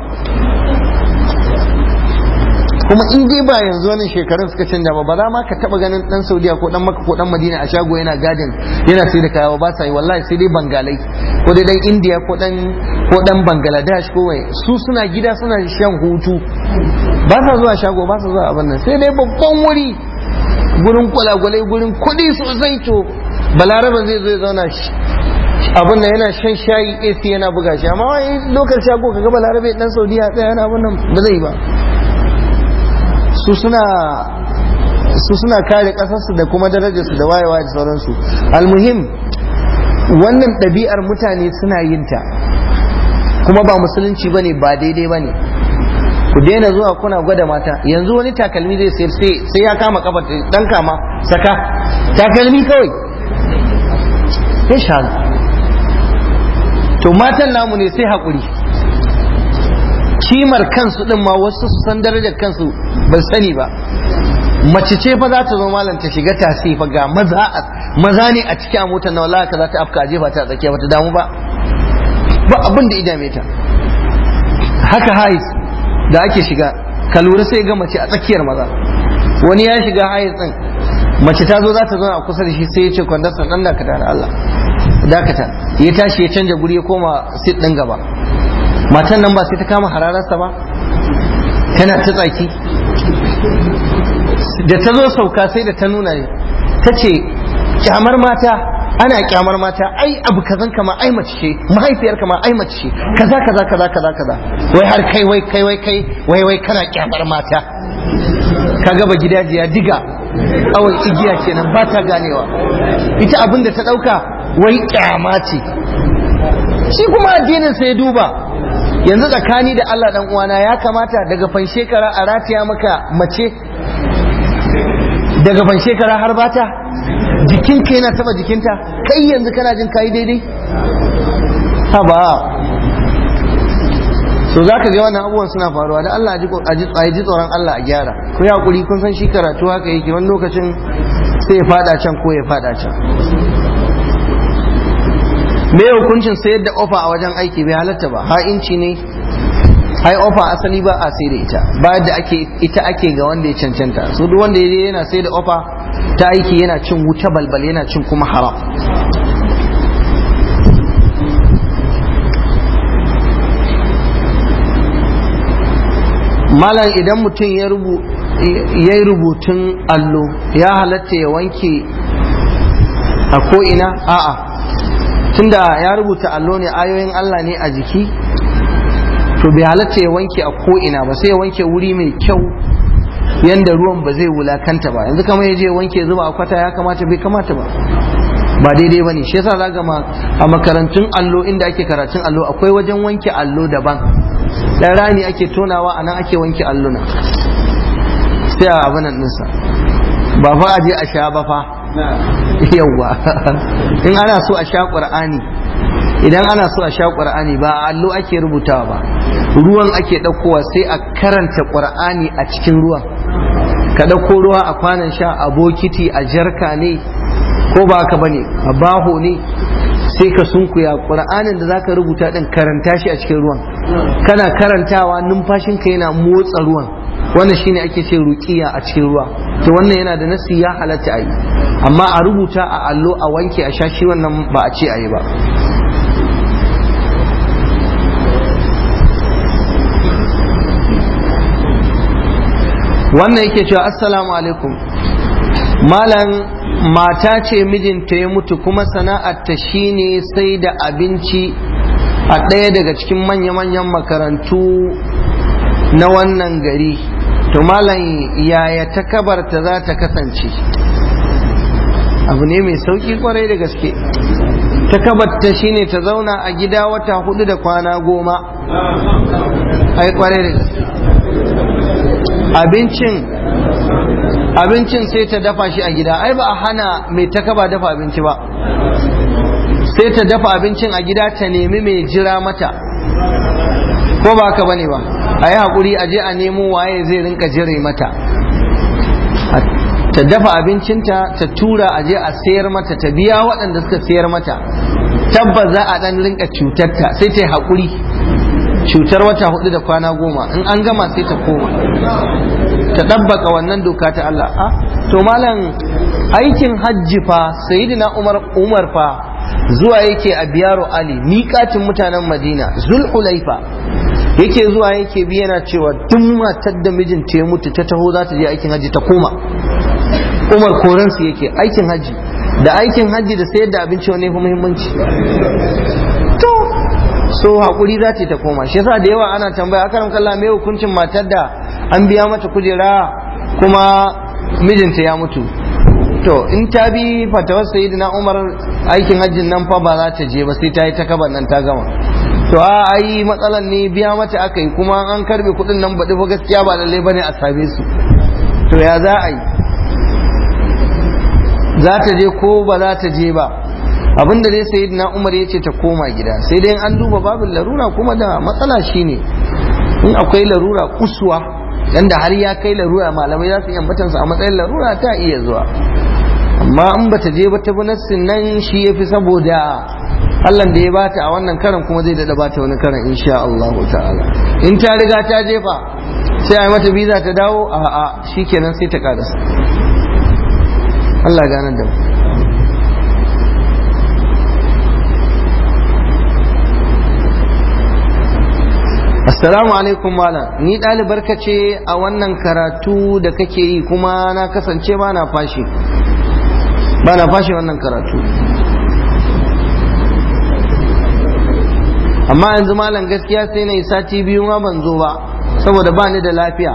kuma in dai ba yanzu wannan shekarun suka canja ba ba za ma ka taba ganin dan saudiya ko dan maka ko dan madina a shago yana gadin yana sai da kaya ba sa yi wallahi sai dai bangalai ko dai dan indiya ko dan ko dan bangladesh ko wai su suna gida suna shan hutu ba sa zuwa shago ba sa zuwa abin nan sai dai babban wuri gurin kwalagwalai gurin kuɗi sosai to balaraban zai zo ya zauna abin nan yana shan shayi AC yana buga shi amma wai lokacin shago kaga balarabe dan saudiya tsaya yana abin nan ba zai ba su suna su suna kare kasarsu da kuma darajarsu da wayewa da sauransu almuhim wannan ɗabi'ar mutane suna yin ta kuma ba musulunci bane ba daidai bane ku daina zuwa kuna gwada mata yanzu wani takalmi zai sayar sai ya kama kafa dan kama saka takalmi kawai sai shagu to matan namu ne sai haƙuri kimar kansu din ma wasu su san darajar kansu ban sani ba mace ce fa za ta zo malam ta shiga tasi fa ga maza maza ne a cikin a motar na wallahi ka za ta afka jefa ta tsakiya ba ta damu ba ba abin da idame ta haka hais da ake shiga ka lura sai ga mace a tsakiyar maza wani ya shiga hais din mace ta zo za ta zo a kusa da shi sai ya ce kwandasta dan dakata da Allah dakata ya tashi ya canja guri ya koma sit din gaba matan nan ba sai ta kama hararsa ba tana ta tsaki da ta zo sauka sai da ta nuna ne ta ce kyamar mata ana kyamar mata ai abu kazan kama ai mace ce mahaifiyar kama ai mace ce kaza kaza kaza kaza kaza wai har kai wai kai wai kai wai wai kana kyamar mata ka gaba gidajiya diga awai igiya kenan ba ta ganewa ita abin da ta dauka wai kyama ce shi kuma addinin sai duba yanzu tsakani da Allah dan uwana ya kamata daga fan shekara a rataya maka mace daga fan shekara har bata jikinka yana taba jikinta kai yanzu kana jin kayi daidai ha ba so za ka ga wannan abubuwan suna faruwa da Allah a ji tsoron Allah a gyara ku yi hakuri kun san shi karatu haka yake wani lokacin sai ya fada can ko ya fada can me hukuncin sayar da ofa a wajen aiki bai halatta ba ha inci ne ai ofa asali ba a sai da ita ba da ake ita ake ga wanda ya cancanta so duk wanda ya yana sai da ofa ta aiki yana cin wuta balbal yana cin kuma haram malam idan mutum ya yi rubutun allo ya halatta ya wanke a ko'ina a'a tunda ya rubuta allo ne ayoyin Allah ne a jiki to bai halatta ya wanke a ko'ina ba sai ya wanke wuri mai kyau yanda ruwan ba zai wulakanta ba yanzu kamar ya je wanke zuba a kwata ya kamata bai kamata ba ba daidai ba ne shi yasa za a makarantun allo inda ake karatun allo akwai wajen wanke allo daban dan rani ake tonawa a nan ake wanke alluna sai a abinan ɗinsa ba fa a je a sha ba fa yawwa in ana so a sha ƙur'ani idan ana so a sha ƙur'ani ba a allo ake rubutawa ba ruwan ake ɗaukowa sai a karanta ƙur'ani a cikin ruwan ka ɗauko ruwa a kwanan sha a bokiti a jarka ne ko ba ka bane a baho ne sai ka sunkuya ƙur'anin da zaka rubuta ɗin karanta shi a cikin ruwan kana karantawa numfashinka yana motsa ruwan wannan shine ake ce ruqiya a cikin ruwa to wannan yana da nasi ya halatta a yi amma a rubuta a allo a wanke a sha shi wannan ba a ce a yi ba wannan yake cewa assalamu alaikum malam mata ce mijinta ya mutu kuma sana'arta shine sai da abinci a ɗaya daga cikin manya-manyan makarantu na wannan gari to malam yaya ta kabarta za ta kasance abu ne mai sauki kwarai da gaske ta kabarta shine ta zauna a gida wata hudu da kwana goma ai kwarai da gaske abincin abincin sai ta dafa shi a gida ai ba a hana mai takaba dafa abinci ba sai ta dafa abincin a gida ta nemi mai jira mata ko ba ka bane ba a yi haƙuri a je a nemo waye zai rinka jire mata ta dafa abincinta ta tura a je a sayar mata ta biya waɗanda suka sayar mata tabbas za a ɗan rinka cutarta sai ta yi haƙuri cutar wata hudu da kwana goma in an gama sai ta koma ta ɗabbaka wannan doka ta Allah a to malam aikin hajji fa sayyidina umar umar fa zuwa yake a biyaro ali miƙatin mutanen madina zulhulaifa yake zuwa yake bi yana cewa duk matar da mijinta ya mutu ta taho za ta je aikin hajji ta koma umar koransu yake aikin hajji da aikin hajji da sayar da abinci wani fi muhimmanci to so hakuri za ta koma shi yasa da yawa ana tambaya akaram kalla me hukuncin matar da an biya mata kujera kuma mijinta ya mutu to in ta bi fatawar sayyidina umar aikin hajjin nan fa ba za ta je ba sai ta yi takabar nan ta gama to a ai matsalan ne biya mata aka yi kuma an karbe kuɗin nan baɗi fa gaskiya ba lallai bane a same su to ya za a yi za ta je ko ba za ta je ba abinda dai sai na umar ya ce ta koma gida sai dai an duba babin larura kuma da matsala shine in akwai larura kusuwa yanda har ya kai larura malamai za su yi ambatansa a matsayin larura ta iya zuwa amma in bata je ba ta bi nassin nan shi ya fi saboda Allah da ya bata a wannan karan kuma zai dada bata wani karan insha Allah ta'ala in ta riga ta jefa sai a yi mata biza ta dawo a a shikenan sai ta karasa Allah ganar da mu Assalamu alaikum malam ni ɗalibar ka ce a wannan karatu da kake yi kuma na kasance ba na fashi ba na fashi wannan karatu amma yanzu malam gaskiya sai na yi sati biyu ma ban zo ba saboda ba ni da lafiya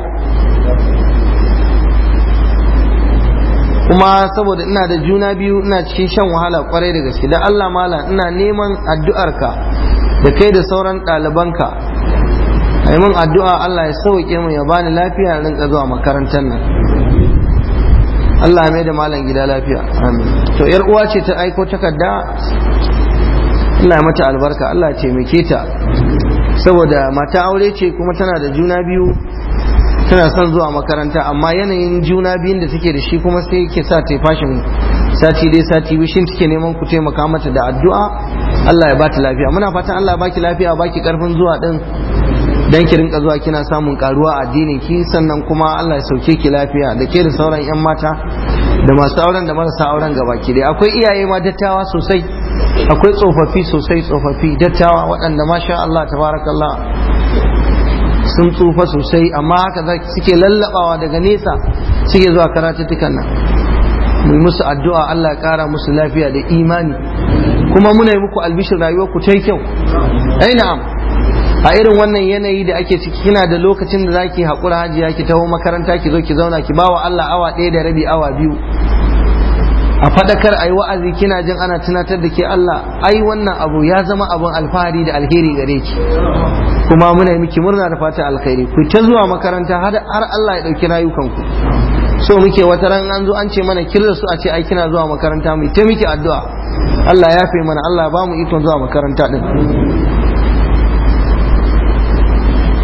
kuma saboda ina da juna biyu ina cikin shan wahala kwarai da gaske da Allah malam ina neman addu'arka da kai da sauran ɗalibanka a min addu'a Allah ya sauke mu ya bani lafiya rinka zuwa makarantar nan Allah ya mai da malam gida lafiya amin to yar uwa ce ta aiko takarda Allah ya mata albarka Allah ya taimake ta saboda mata aure ce kuma tana da juna biyu tana son zuwa makaranta amma yanayin juna biyun da take da shi kuma sai ke sa ta fashin sati dai sati biyu shin take neman ku taimaka mata da addu'a Allah ya bata lafiya muna fatan Allah ya baki lafiya baki karfin zuwa din dan ki rinka zuwa kina samun karuwa a addinin ki sannan kuma Allah ya sauke ki lafiya da ke da sauran yan mata da masu auren da marasa auren gaba ki dai akwai iyaye ma dattawa sosai akwai tsofaffi sosai tsofaffi dattawa waɗanda masha Allah tabarakallah sun tsufa sosai amma haka suke lallabawa daga nesa suke zuwa karatuttukan nan mu musu addu'a Allah ya kara musu lafiya da imani kuma muna yi muku albishir rayuwar ku ta kyau ai na'am a irin wannan yanayi da ake ciki kina da lokacin da zaki haƙura hajiya ki taho makaranta ki zo ki zauna ki bawa Allah awa ɗaya da rabi awa biyu a faɗakar ai wa'azi kina jin ana tunatar da ke Allah ai wannan abu ya zama abun alfahari da alheri gare ki kuma muna miki murna da fata alkhairi ku ta zuwa makaranta har Allah ya ɗauki rayukanku so muke wata ran an zo an ce mana kirda su a ce ai kina zuwa makaranta mu ta miki addu'a Allah ya fi mana Allah ba mu ikon zuwa makaranta din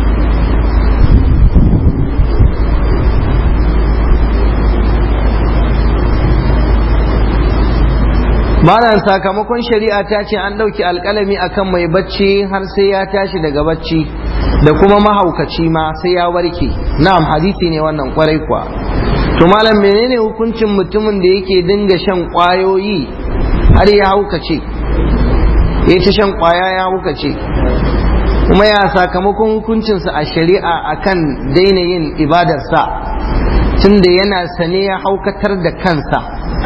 malam sakamakon shari'a ta ce an ɗauki alƙalami akan mai bacci har sai ya tashi daga bacci da kuma mahaukaci ma sai ya warke na'am hadisi ne wannan kwarai kuwa to malam menene hukuncin mutumin da yake dinga shan ƙwayoyi har ya haukace ya ta shan ƙwaya ya haukace kuma ya sakamakon hukuncinsa a shari'a akan daina yin ibadarsa tunda yana sane ya haukatar da kansa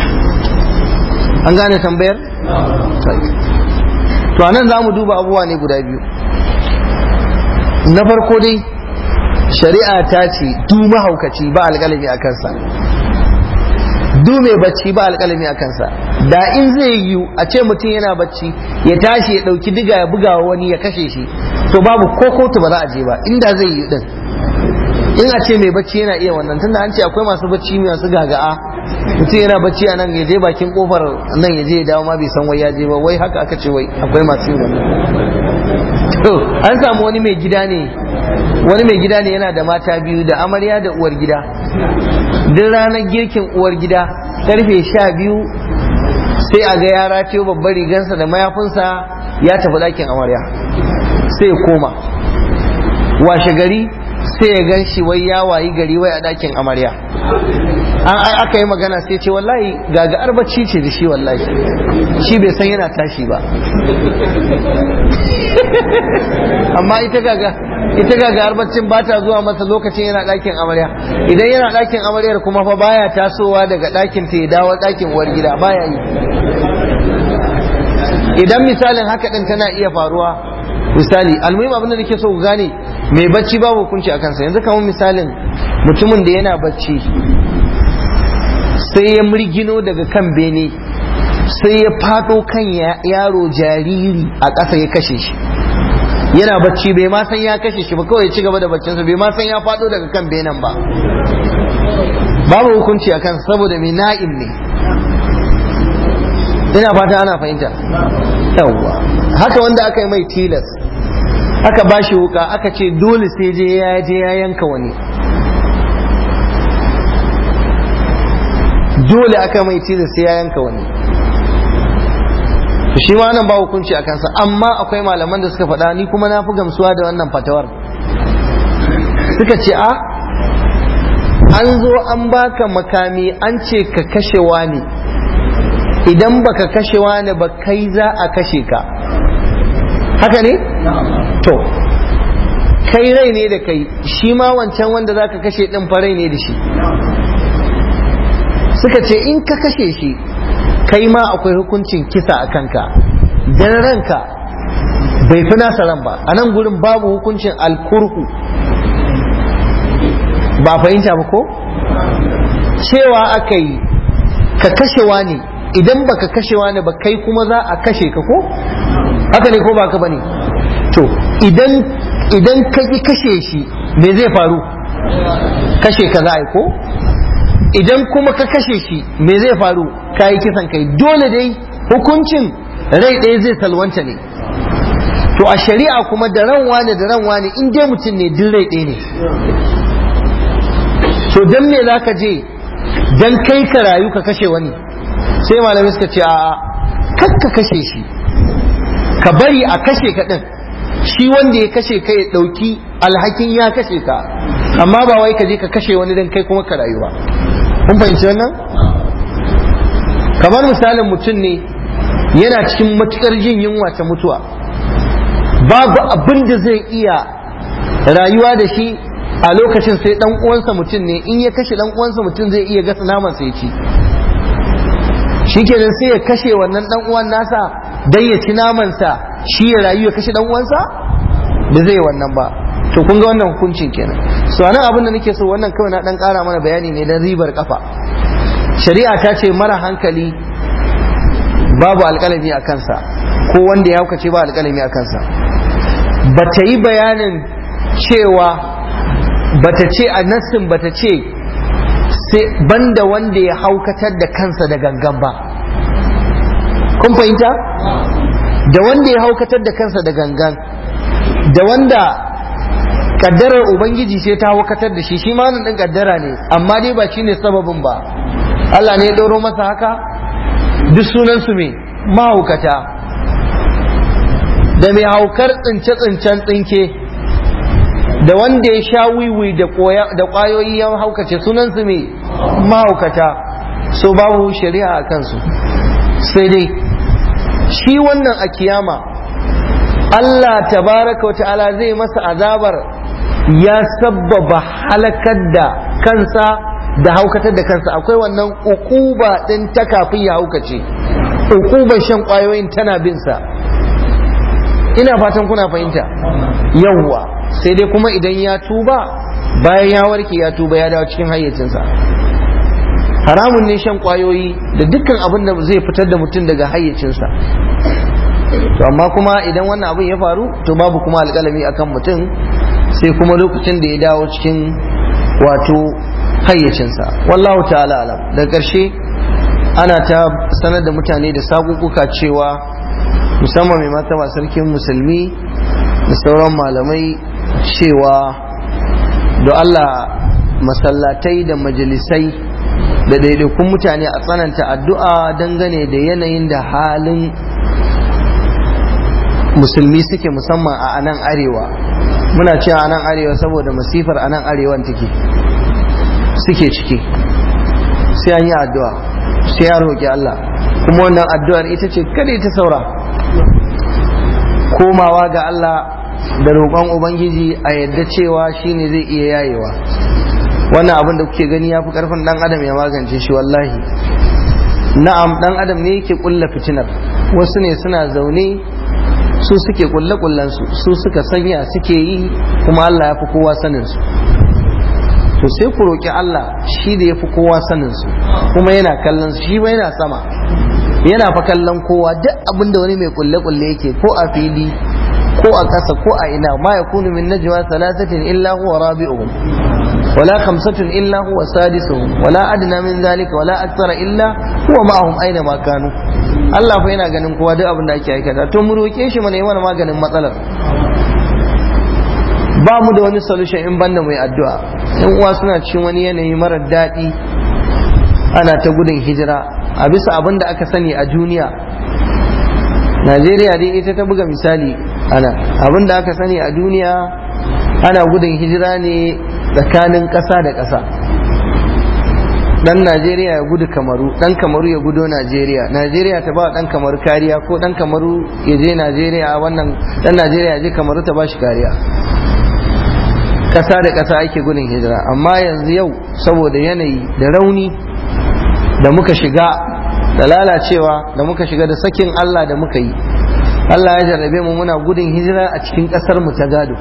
an gane tambayar? to anan za mu duba abubuwa ne guda biyu na farko dai shari'a ta ce du mahaukaci ba alƙalami a kansa du mai bacci ba alƙalami a kansa da in zai yiwu a ce mutum yana bacci ya tashi ya ɗauki diga ya buga wa wani ya kashe shi to babu ko kotu ba za a je ba inda zai yi din in a ce mai bacci yana iya wannan tunda an ce akwai masu bacci masu gaga'a mutum yana bacci a nan ya je bakin kofar nan ya je ya dawo ma bai san wai ya je ba wai haka aka ce wai akwai masu yin wannan to an samu wani mai gida ne wani mai gida ne yana da mata biyu da amarya da uwar gida duk ranar girkin uwar gida karfe sha biyu sai a ga ya ratayo babbar rigansa da mayafinsa ya tafi ɗakin amarya sai ya koma washe gari sai ya gan shi wai ya wayi gari wai a ɗakin amarya an aka yi magana sai ce wallahi gaga arbacci ce da shi wallahi shi bai san yana tashi ba amma ita gaga ita gaga arbacin ba ta zuwa masa lokacin yana ɗakin amarya idan yana ɗakin amaryar kuma fa baya tasowa daga ɗakin ta ya dawo ɗakin uwar gida baya yi idan misalin haka ɗin tana iya faruwa misali almuhim abin da nake so ku gane mai bacci babu hukunci a kansa yanzu kamar misalin mutumin da yana bacci sai ya murgino daga kan bene sai ya fado kan yaro jariri a ƙasa ya kashe shi yana bacci bai ma san ya kashe shi ba kawai ya ci gaba da baccinsa bai ma san ya fado daga kan benen ba babu hukunci a kansa saboda mai na'im ne ina fata ana fahimta yawwa haka wanda aka yi mai tilas aka ba shi wuka aka ce dole sai je ya je ya yanka wani dole aka mai tilas sai ya yanka wani shi ma nan ba hukunci a kansa amma akwai malaman da suka faɗa ni kuma na fi gamsuwa da wannan fatawar suka ce a an zo an baka makami an ce ka kashe wani idan baka kashe wani ba kai za a kashe ka haka ne? to kai rai ne da kai shi ma wancan wanda za ka kashe ɗin farai ne da shi suka ce in ka kashe shi kai ma akwai hukuncin kisa a kanka dan ranka bai fi nasa ran ba a nan gurin babu hukuncin alkurhu ba fahimta ba ko cewa aka yi ka kashe wani idan baka kashe wani ba kai kuma za a kashe ka ko haka ne ko baka bane to idan idan ka ki kashe shi me zai faru kashe ka za a yi ko idan kuma ka kashe shi me zai faru ka yi kisan kai dole dai hukuncin rai ɗaya zai salwanta ne to a shari'a kuma da ran wani da ran wani in dai mutum ne duk rai ɗaya ne to dan me za ka je dan kai ka rayu ka kashe wani sai malamai suka ce a kar ka kashe shi ka bari a kashe ka ɗin shi wanda ya kashe ka ya ɗauki alhakin ya kashe ka amma ba wai ka je ka kashe wani dan kai kuma ka rayu ba kun fahimci wannan kamar misalin mutum ne yana cikin matukar jin yunwa ta mutuwa babu abin da zai iya rayuwa da shi a lokacin sai dan uwansa mutum ne in ya kashe dan uwansa mutum zai iya gasa naman sai ci shikenan sai ya kashe wannan dan uwan nasa dan ya ci naman sa shi ya rayu ya kashe dan uwansa da zai wannan ba to kun ga wannan hukuncin kenan so anan abin da nake so wannan kawai na dan kara mana bayani ne dan ribar kafa shari'a ta ce mara hankali babu alƙalami a kansa ko wanda ya hukace ba alƙalami a kansa ba ta yi bayanin cewa ba ta ce a nassin ba ta ce sai banda wanda ya haukatar da kansa da gangan ba kun fahimta da wanda ya haukatar da kansa da gangan da wanda kaddarar ubangiji sai ta haukatar da shi shi ma nan din kaddara ne amma dai ba shine sababin ba Allah ne ya ɗauro masa haka duk sunan su me mahaukata da mai haukar tsince-tsincen tsinke da wanda ya sha wiwi da ƙwayoyi ya haukace sunansu mai mahaukata so babu shari'a a kansu sai dai shi wannan a kiyama Allah tabaraka wa ta'ala zai masa azabar ya sabbaba halakar da kansa da haukatar da kansa akwai wannan ukuba din ta kafin ya haukace ukuban shan kwayoyin tana bin sa ina fatan kuna fahimta yawwa sai dai kuma idan ya tuba bayan ya warke ya tuba ya dawo cikin hayyacinsa haramun ne shan kwayoyi da dukkan abin da zai fitar da mutum daga hayyacinsa to amma kuma idan wannan abin ya faru to babu kuma alƙalami akan mutum sai kuma lokacin da ya dawo cikin wato hayyacinsa wallahu ta'ala alam da ƙarshe ana ta sanar da mutane da sakukuka cewa musamman mai mata sarkin musulmi da sauran malamai cewa da Allah masallatai da majalisai da daidaikun mutane a tsananta addu'a dangane da yanayin da halin musulmi suke musamman a anan arewa muna cewa anan arewa saboda masifar anan arewan take suke ciki sai an yi addu'a sai ya roƙi Allah kuma wannan addu'ar ita ce kada ta saura komawa ga Allah da roƙon Ubangiji a yadda cewa shine zai iya yayewa wannan abin da kuke gani ya fi ƙarfin ɗan adam ya magance shi wallahi na'am ɗan adam ne yake ƙulla fitinar wasu ne suna zaune su suke ƙulle ƙullensu su suka sanya suke yi kuma Allah ya fi kowa sanin su to sai ku roƙi Allah shi da ya fi kowa sanin su kuma yana kallon su shi ba yana sama yana fa kallon kowa duk abin da wani mai ƙulle-ƙulle yake ko a fili ko a ƙasa ko a ina ma ya kunu min najwa salasatin illa huwa rabi'uhum wala khamsatun illa huwa sadisuhum wala adna min zalika wala akthara illa huwa ma'ahum aina ma kanu Allah fa yana ganin kowa duk abin da ake aikata to mu roke shi mana yi mana maganin matsalar ba mu da wani solution in banda mai addu'a yan uwa suna cikin wani yanayi marar daɗi ana ta gudun hijira a bisa abin da aka sani a duniya Najeriya dai ita ta buga misali ana abin da aka sani a duniya ana gudun hijira ne tsakanin ƙasa da ƙasa dan Najeriya ya gudu kamaru dan kamaru ya gudo Najeriya Najeriya ta ba dan kamaru kariya ko dan kamaru ya je Najeriya wannan dan Najeriya ya je kamaru ta ba shi kariya ƙasa da ƙasa ake gudun hijira amma yanzu yau saboda yanayi da rauni da muka shiga da lalacewa da muka shiga da sakin Allah da muka yi Allah ya jarrabe mu muna gudun hijira a cikin ƙasar mu ta gado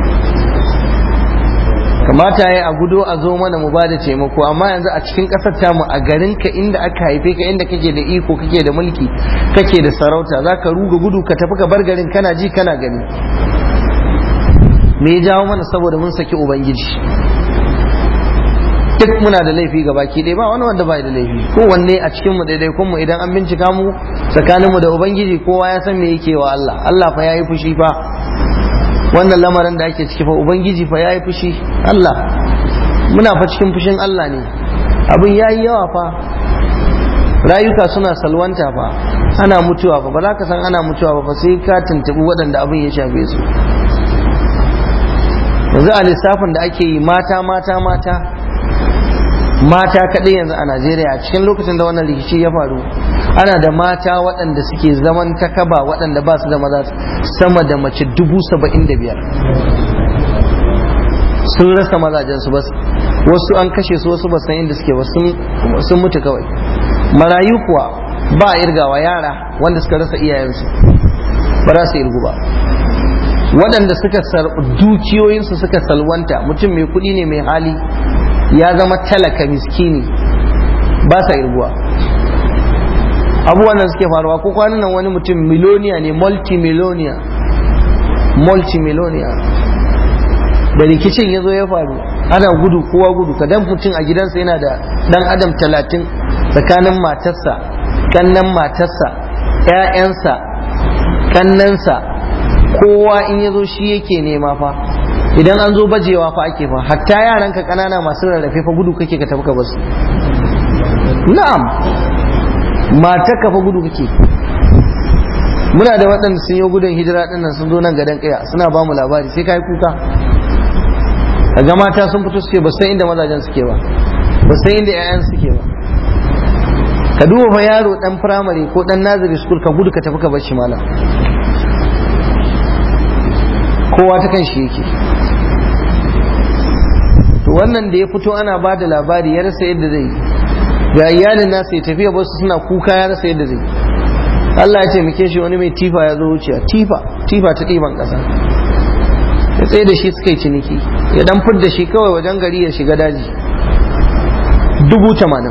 kamata ya a gudo a zo mana mu bada taimako amma yanzu a cikin ƙasar tamu a garin ka inda aka haife ka inda kake da iko kake da mulki kake da sarauta za ka ruga gudu ka tafi ka bar garin kana ji kana gani me ya jawo mana saboda mun saki ubangiji duk muna da laifi ga baki ɗaya ba wani wanda bai da laifi kowanne a cikin mu daidaikun mu idan an bincika mu tsakanin mu da ubangiji kowa ya san me yake wa Allah Allah fa yayi fushi fa wannan lamarin da ake ciki fa ubangiji fa yayi fushi Allah muna fa cikin fushin Allah ne abin yayi yawa fa rayuka suna salwanta fa ana mutuwa fa ba za ka san ana mutuwa ba sai ka tuntubi waɗanda abin ya shafe su yanzu a lissafin da ake yi mata mata mata mata kaɗai yanzu a najeriya a cikin lokacin da wannan rikici ya faru ana da mata waɗanda suke zaman takaba waɗanda ba su da maza sama da mace dubu saba'in da biyar sun rasa mazajensu ba wasu an kashe su wasu ba san inda suke ba sun mutu kawai marayu kuwa ba a irgawa yara wanda suka rasa iyayensu ba za su irgu ba waɗanda suka dukiyoyinsu suka salwanta mutum mai kuɗi ne mai hali ya zama talaka miskini ba sa irguwa abubuwan da suke faruwa ko kwanan nan wani mutum miloniya ne multimiloniya multimiloniya da rikicin ya zo ya faru ana gudu kowa gudu ka dan mutum a gidansa yana da dan adam talatin tsakanin matarsa kannan matarsa 'ya'yansa kannansa kowa in ya zo shi yake nema fa idan an zo bajewa fa ake fa hatta yaranka kanana masu rarrafe fa gudu kake ka tafi ka basu na'am mata ka fa gudu kake muna da waɗanda sun yi gudun hijira ɗin nan sun zo nan gadon kaya suna ba mu labari sai kai kuka ga mata sun fito suke ba san inda mazajen suke ba ba san inda 'ya'yan suke ba ka duba fa yaro dan firamare ko dan nazari school ka gudu ka tafi ka bar shi malam kowa ta kan shi yake to wannan da ya fito ana ba da labari ya rasa yadda zai ga iyalin nasa ya tafiya basu suna kuka ya rasa yadda zai Allah ya taimake shi wani mai tifa ya zo wuciya tifa tifa ta ɗiban ƙasa ya tsaye da shi suka yi ciniki ya dan fidda shi kawai wajen gari ya shiga daji dubu tamanin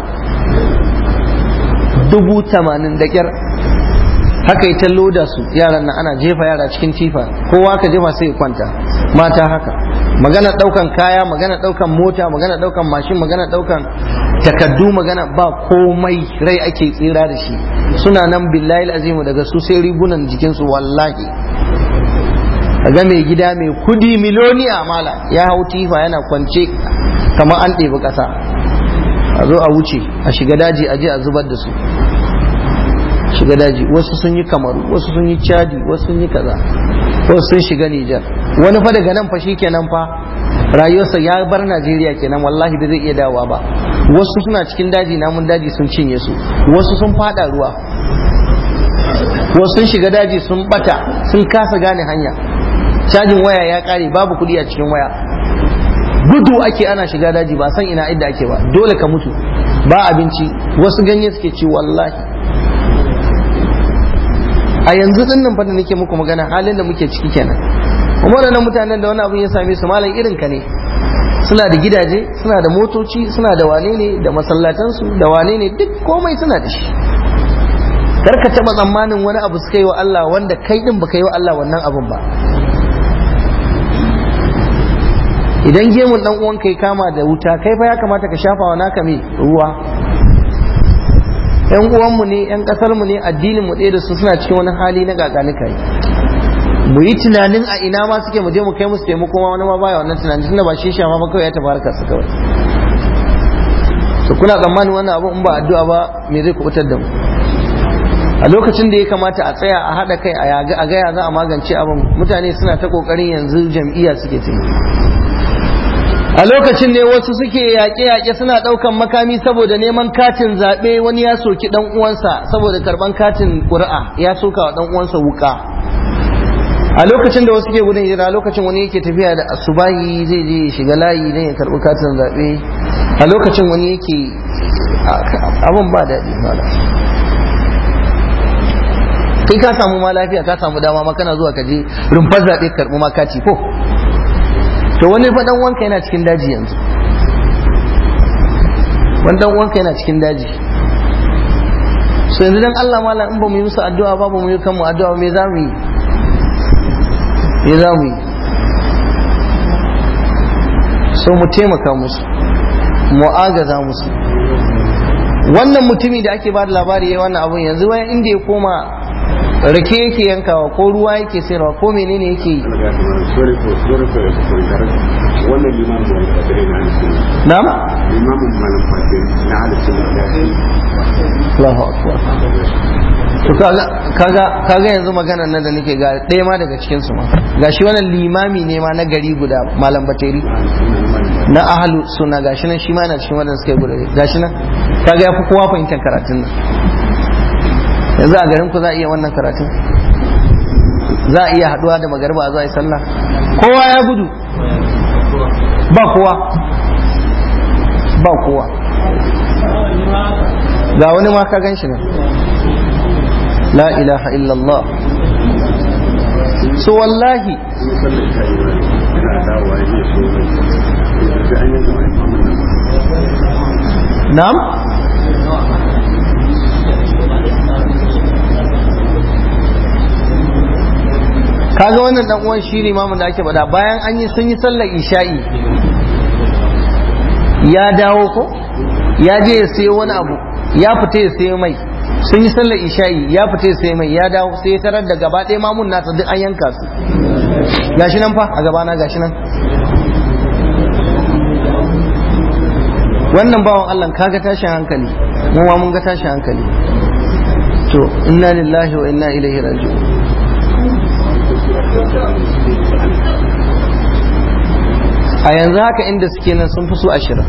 dubu tamanin da kyar haka ita loda su yaran nan ana jefa yara cikin tifa kowa ka jefa sai kwanta mata haka magana daukan kaya magana daukan mota magana daukan mashin magana daukan takaddu magana ba komai rai ake tsira da shi suna nan billahi azimu daga su sai rigunan jikinsu wallahi ga mai gida mai kudi miloniya mala ya hau tifa yana kwance kamar an ɗebi ƙasa a zo a wuce a shiga daji a je a zubar da su shiga daji wasu sun yi kamaru wasu sun yi chadi wasu sun yi kaza wasu sun shiga nijar wani fa daga nan fa shi kenan fa rayuwarsa ya bar najeriya kenan wallahi da zai iya dawowa ba wasu suna cikin daji namun daji sun cinye su wasu sun fada ruwa wasu sun shiga daji sun bata sun kasa gane hanya cajin waya ya kare babu kuɗi a cikin waya gudu ake ana shiga daji ba san ina idda ake ba dole ka mutu ba abinci wasu ganye suke ci wallahi a yanzu din nan da nake muku magana halin da muke ciki kenan kuma waɗannan mutanen da wani abin ya same su malam irin ka ne suna da gidaje suna da motoci suna da wane ne da masallatansu da wane ne duk komai suna da shi kar ka taɓa tsammanin wani abu suka yi wa Allah wanda kai din baka yi wa Allah wannan abun ba idan gemun dan uwan kai kama da wuta kai fa ya kamata ka shafa wa naka me ruwa yan uwanmu ne yan kasar mu ne addinin mu ɗaya da su suna cikin wani hali na gaganuka mu yi tunanin a ina ma suke mu je mu kai musu taimako ma wani ma baya wannan tunanin tunda ba shi shafa ba kawai ya tafi harkar su kawai to kuna tsammanin wannan abu in ba addu'a ba me zai kubutar da mu a lokacin da ya kamata a tsaya a haɗa kai a gaya za a magance abin mutane suna ta ƙoƙarin yanzu jam'iyya suke ta a lokacin ne wasu suke yaƙe-yaƙe suna ɗaukan makami saboda neman katin zaɓe wani ya soki ɗan uwansa saboda karɓan katin ƙuri'a ya soka wa ɗan uwansa wuƙa a lokacin da wasu ke gudun hijira a lokacin wani yake tafiya da asubahi zai je ya shiga layi don ya karɓi katin zaɓe a lokacin wani yake abin ba daɗi malam kai ka samu ma lafiya ka samu dama ma kana zuwa ka je rumfar zaɓe karɓi ma kati ko to wani fa dan wanka yana cikin daji yanzu wani dan wanka yana cikin daji so yanzu dan Allah malam in ba mu yi musu addu'a ba ba mu yi kanmu addu'a me za mu yi me za mu yi so mu taimaka musu mu agaza musu wannan mutumi da ake ba da labari yayi wannan abun yanzu wani inda ya koma rake yake yankawa ko ruwa yake sayarwa ko menene yake yi wannan limamin wani fasiri na halittu na'am limamin malam fasiri na halittu Allahu akbar to kaga kaga kaga yanzu maganar nan da nake ga ɗaya ma daga cikin su ma gashi wannan limami ne ma na gari guda malam bateri na ahlu sunna gashi nan shi ma yana cikin wadanda suka yi gudu gashi nan kaga ya fi kowa fahimtar karatun nan yanzu a garin ku za a iya wannan karatun za a iya haduwa da magarba a zuwa yi sallah kowa ya gudu ba kowa ba kowa ga wani ma ka gan shi nan la ilaha illallah so wallahi na'am kaga wannan dan uwan shi limamin da ake faɗa bayan an yi sun yi sallar isha'i ya dawo ko ya je ya sayo wani abu ya fita ya sayo mai sun yi sallar isha'i ya fita ya sayo mai ya dawo sai ya tarar da gaba ɗaya mamun nasa duk an yanka su gashi nan fa a gabana gashi nan wannan bawan Allah kaga tashin hankali mu ma mun ga tashin hankali to inna lillahi wa inna ilaihi raji'un a yanzu haka inda suke nan sun fi so ashirin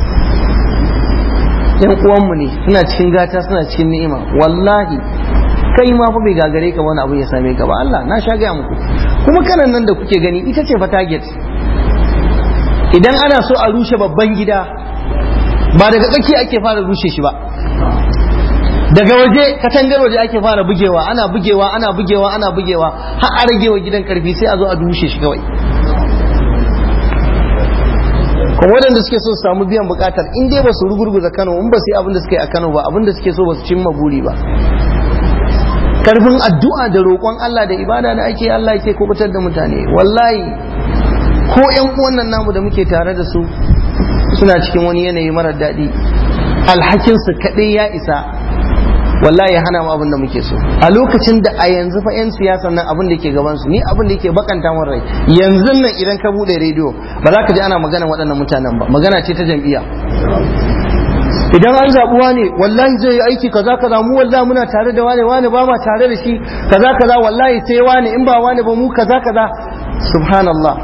yan uwanmu ne suna cikin gata suna cikin ni'ima wallahi kai ma fa bai gagare ka wani abu ya same ka ba Allah na sha gaya muku kuma kanan nan da kuke gani ita ce fa target idan ana so a rushe babban gida ba daga tsaki ake fara rushe shi ba daga waje katangar waje ake fara bugewa ana bugewa ana bugewa ana bugewa har a ragewa gidan karfi sai a zo a rushe shi kawai kuma waɗanda suke so su samu biyan bukatar in dai ba su rugurguza Kano in ba su yi abin da suke a Kano ba abin da suke so ba su cimma buri ba karfin addu'a da roƙon Allah da ibada da ake Allah yake kubutar da mutane wallahi ko ƴan uwan nan namu da muke tare da su suna cikin wani yanayi marar daɗi alhakin su kaɗai ya isa wallahi ya hana mu abin da muke so a lokacin da a yanzu fa 'yan siyasa nan abin da ke gaban su ni abin da yake bakanta min rai yanzu nan idan ka bude rediyo ba za ka ji ana magana waɗannan mutanen ba magana ce ta jam'iyya idan an zaɓuwa ne wallahi zai yi aiki kaza kaza mu wallahi muna tare da wane wane ba ma tare da shi kaza kaza wallahi sai wane in ba wane ba mu kaza kaza subhanallah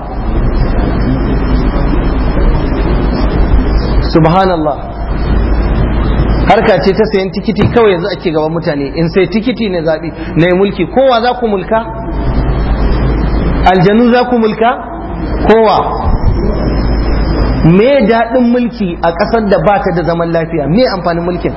subhanallah harka ce ta sayan tikiti kawai yanzu ake gaban mutane in sai tikiti ne zaɓi na mulki kowa za ku mulka aljanu za ku mulka kowa me daɗin mulki a ƙasar da ba ta da zaman lafiya me amfanin mulkin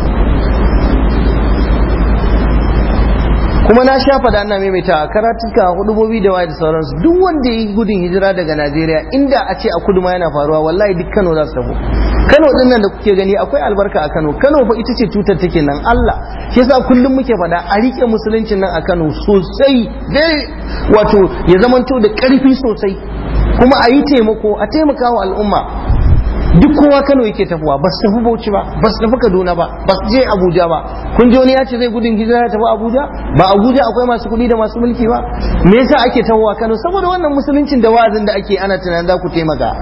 kuma na sha faɗa ana maimaita a karatuka hudubobi da waye da sauransu duk wanda ya yi gudun hijira daga najeriya inda a ce a kudu ma yana faruwa wallahi duk kano za su tafi kano din nan da kuke gani akwai albarka a kano kano fa ita ce tutar take nan allah shi yasa kullum muke faɗa a rike musuluncin nan a kano sosai dai wato ya zamanto da ƙarfi sosai kuma a yi taimako a taimaka wa al'umma duk kowa kano yake tafiwa ba su tafi bauchi ba ba su tafi kaduna ba ba su je abuja ba kun ji wani ya ce zai gudun hijira ya tafi abuja ba abuja akwai masu kuɗi da masu mulki ba me yasa ake tahowa kano saboda wannan musuluncin da wa'azin da ake ana tunanin za ku taimaka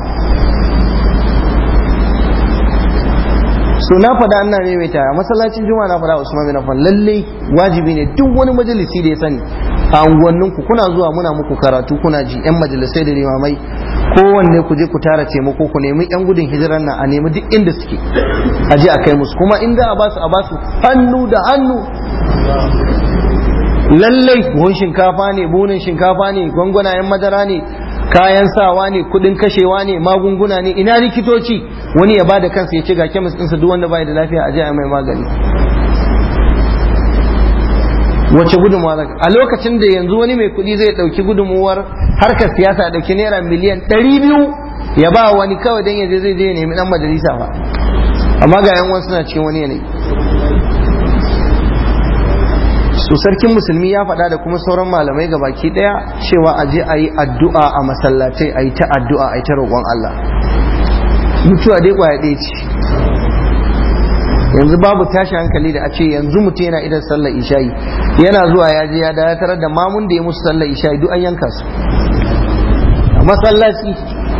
so na faɗa ana maimaita a masallacin juma'a na faɗa usman bin affan lalle wajibi ne duk wani majalisi da ya sani a unguwanninku kuna zuwa muna muku karatu kuna ji yan majalisai da limamai kowanne ku je ku tara taimako ku nemi yan gudun hijirar nan a nemi duk inda suke a je a kai musu kuma in za a basu a basu hannu da hannu lallai buhun shinkafa ne buhunan shinkafa ne gwangwanayen madara ne kayan sawa ne kudin kashewa ne magunguna ne ina likitoci wani ya bada kansa ya ce ga kemis ɗinsa duk wanda bai da lafiya a je a mai magani wace gudunmuwa a lokacin da yanzu wani mai kuɗi zai ɗauki gudunmuwar harkar siyasa ɗauki naira miliyan ɗari biyu ya ba wani kawai don yaje zai je ya nemi ɗan majalisa ba amma ga yan suna cikin wani yanayi su sarkin musulmi ya faɗa da kuma sauran malamai ga baki ɗaya cewa a je a yi addu'a a masallatai a yi ta addu'a a yi ta roƙon Allah mutuwa dai ƙwaya ɗaya ce yanzu babu tashi hankali da a ce yanzu mutum yana idan sallar isha'i yana zuwa ya je ya dakatar da mamun da ya musu sallar isha'i duk an yanka su a masallaci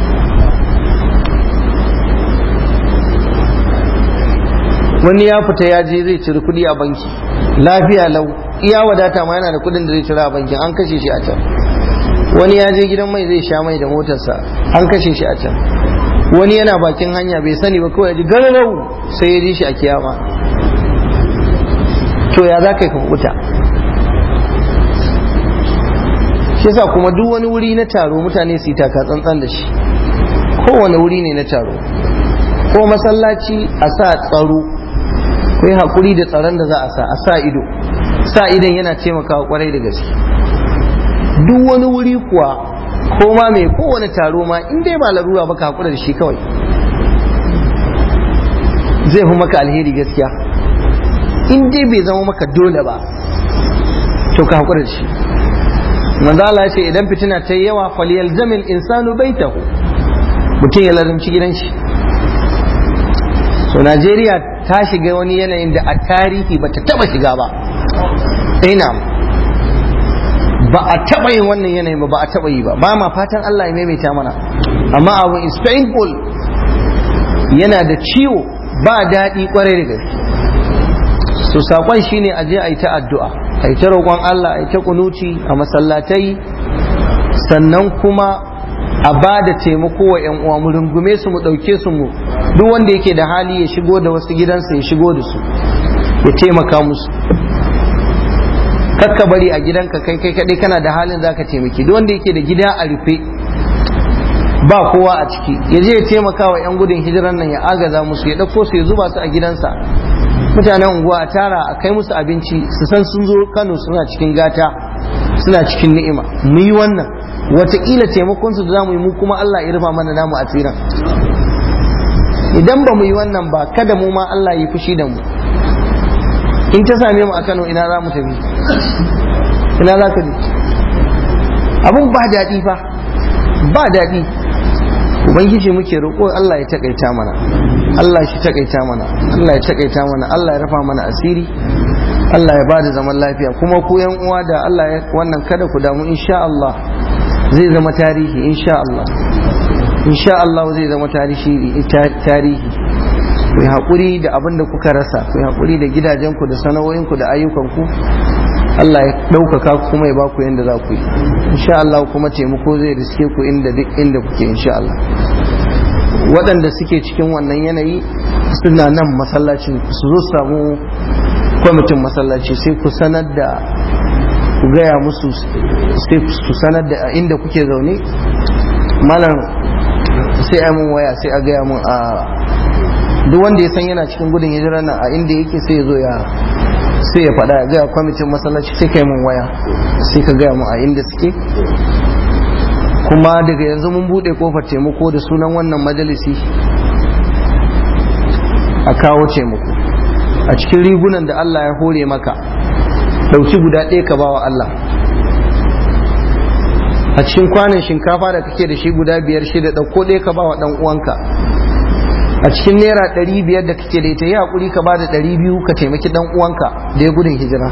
wani ya fita ya je zai ciri kuɗi a banki lafiya lau iya wadata ma yana da kuɗin da zai cira a bankin an kashe shi a can wani ya je gidan mai zai sha mai da motarsa an kashe shi a can wani yana bakin hanya bai sani ba kawai ji gararau sai ya ji shi a kiyama to ya za ka yi ka kuta shi yasa kuma duk wani wuri na taro mutane su yi taka tsantsan da shi kowane wuri ne na taro ko masallaci a sa tsaro ko yi haƙuri da tsaron da za a sa a sa ido sa idon yana taimakawa kwarai da gaske duk wani wuri kuwa ko ma mai kowane taro ma in dai ba larura ba ka haƙura da shi kawai zai fi maka alheri gaskiya in dai bai zama maka dole ba to ka haƙura da shi manzo Allah ya ce idan fitina ta yi yawa falyalzamil insanu baitahu mutum ya lazumci gidan shi so Najeriya ta shiga wani yanayin da a tarihi ba ta taba shiga ba ina ba a taba yin wannan yanayin ba ba a taba yi ba ba ma fatan Allah ya maimaita mana amma abu is painful yana da ciwo ba daɗi kwarai da gaske so sakon shine a je a yi ta addu'a a yi ta roƙon Allah a yi ta kunuci a masallatai sannan kuma a ba da taimako wa 'yan uwa mu rungume su mu ɗauke su mu duk wanda yake da hali ya shigo da wasu gidansa ya shigo da su ya taimaka musu kakka bari a gidanka kai kai kadai kana da halin zaka taimaki duk wanda yake da gida a rufe ba kowa a ciki ya je ya taimaka wa 'yan gudun hijiran nan ya agaza musu ya ɗauko su ya zuba su a gidansa mutanen unguwa a tara a kai musu abinci su san sun zo kano suna cikin gata suna cikin ni'ima mu yi wannan wataƙila taimakonsu da za mu yi mu kuma Allah ya rufa mana namu a tsiran idan ba mu yi wannan ba kada mu ma Allah ya fushi da mu in ta same mu a Kano ina za mu tafi ina za ka je abun ba daɗi fa ba daɗi ubangiji muke roƙo Allah ya takaita mana Allah shi takaita mana Allah ya takaita mana Allah ya rafa mana asiri Allah ya bada zaman lafiya kuma ku yan uwa da Allah ya wannan kada ku damu insha Allah zai zama tarihi insha Allah insha Allah zai zama tarihi tarihi ku yi haƙuri da abin da kuka rasa ku yi haƙuri da gidajenku da sana'o'inku da ayyukanku Allah ya ɗaukaka kuma ya baku yadda za ku yi insha Allah kuma taimako zai riske ku inda duk inda kuke insha Allah waɗanda suke cikin wannan yanayi suna nan masallacin su zo samu kwamitin masallaci sai ku sanar da ku gaya musu sai ku sanar da inda kuke zaune malam sai a mun waya sai a gaya mun a duk wanda ya san yana cikin gudun hijira nan a inda yake sai ya zo ya sai ya faɗa ya gaya kwamitin masallaci sai kai mun waya sai ka gaya mun a inda suke kuma daga yanzu mun buɗe kofar taimako da sunan wannan majalisi a kawo taimako a cikin rigunan da Allah ya hore maka ɗauki guda ɗaya ka bawa Allah a cikin kwanan shinkafa da kake da shi guda biyar shida ɗauko ɗaya ka bawa ɗan uwanka a cikin naira ɗari biyar da kake da ita yi haƙuri ka bada ɗari biyu ka taimaki ɗan uwanka da ya gudun hijira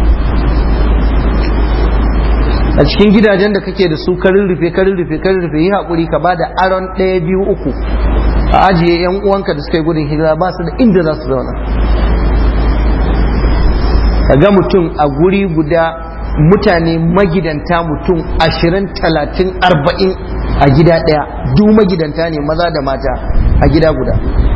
a cikin gidajen da kake da su karin rufe karin rufe karin rufe yi haƙuri ka bada aron ɗaya biyu uku a ajiye yan uwanka da suka yi gudun hijira ba su da inda za su zauna ka ga mutum a guri guda mutane magidanta mutum ashirin talatin arba'in a gida ɗaya duk magidanta ne maza da mata a gida guda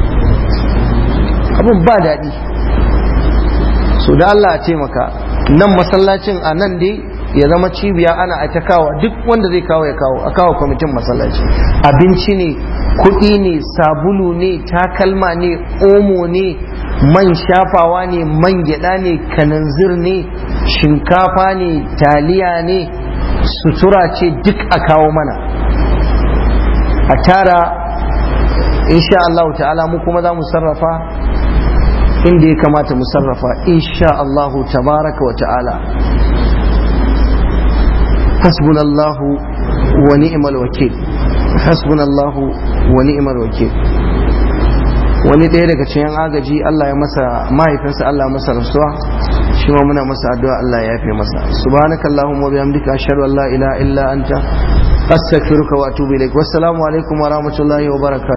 abin ba daɗi so da Allah a taimaka nan masallacin a nan dai ya zama cibiya ana a ta kawo duk wanda zai kawo ya kawo a kawo kwamitin masallaci abinci ne kuɗi ne sabulu ne takalma ne omo ne man shafawa ne man gyada ne kananzir ne shinkafa ne taliya ne sutura ce duk a kawo mana a tara insha Allah ta'ala mu kuma za mu sarrafa inda ya kamata mu sarrafa insha Allah tabaraka wa ta'ala حسبنا الله ونعم الوكيل حسبنا الله ونعم الوكيل wani ɗaya daga cikin agaji Allah ya masa mahaifinsa Allah masa rasuwa shi ma muna masa addu'a Allah ya yafe masa subhanakallahumma wa bihamdika ashhadu an la ilaha illa anta astaghfiruka wa atubu ilaik wassalamu alaikum wa rahmatullahi wa barakatuh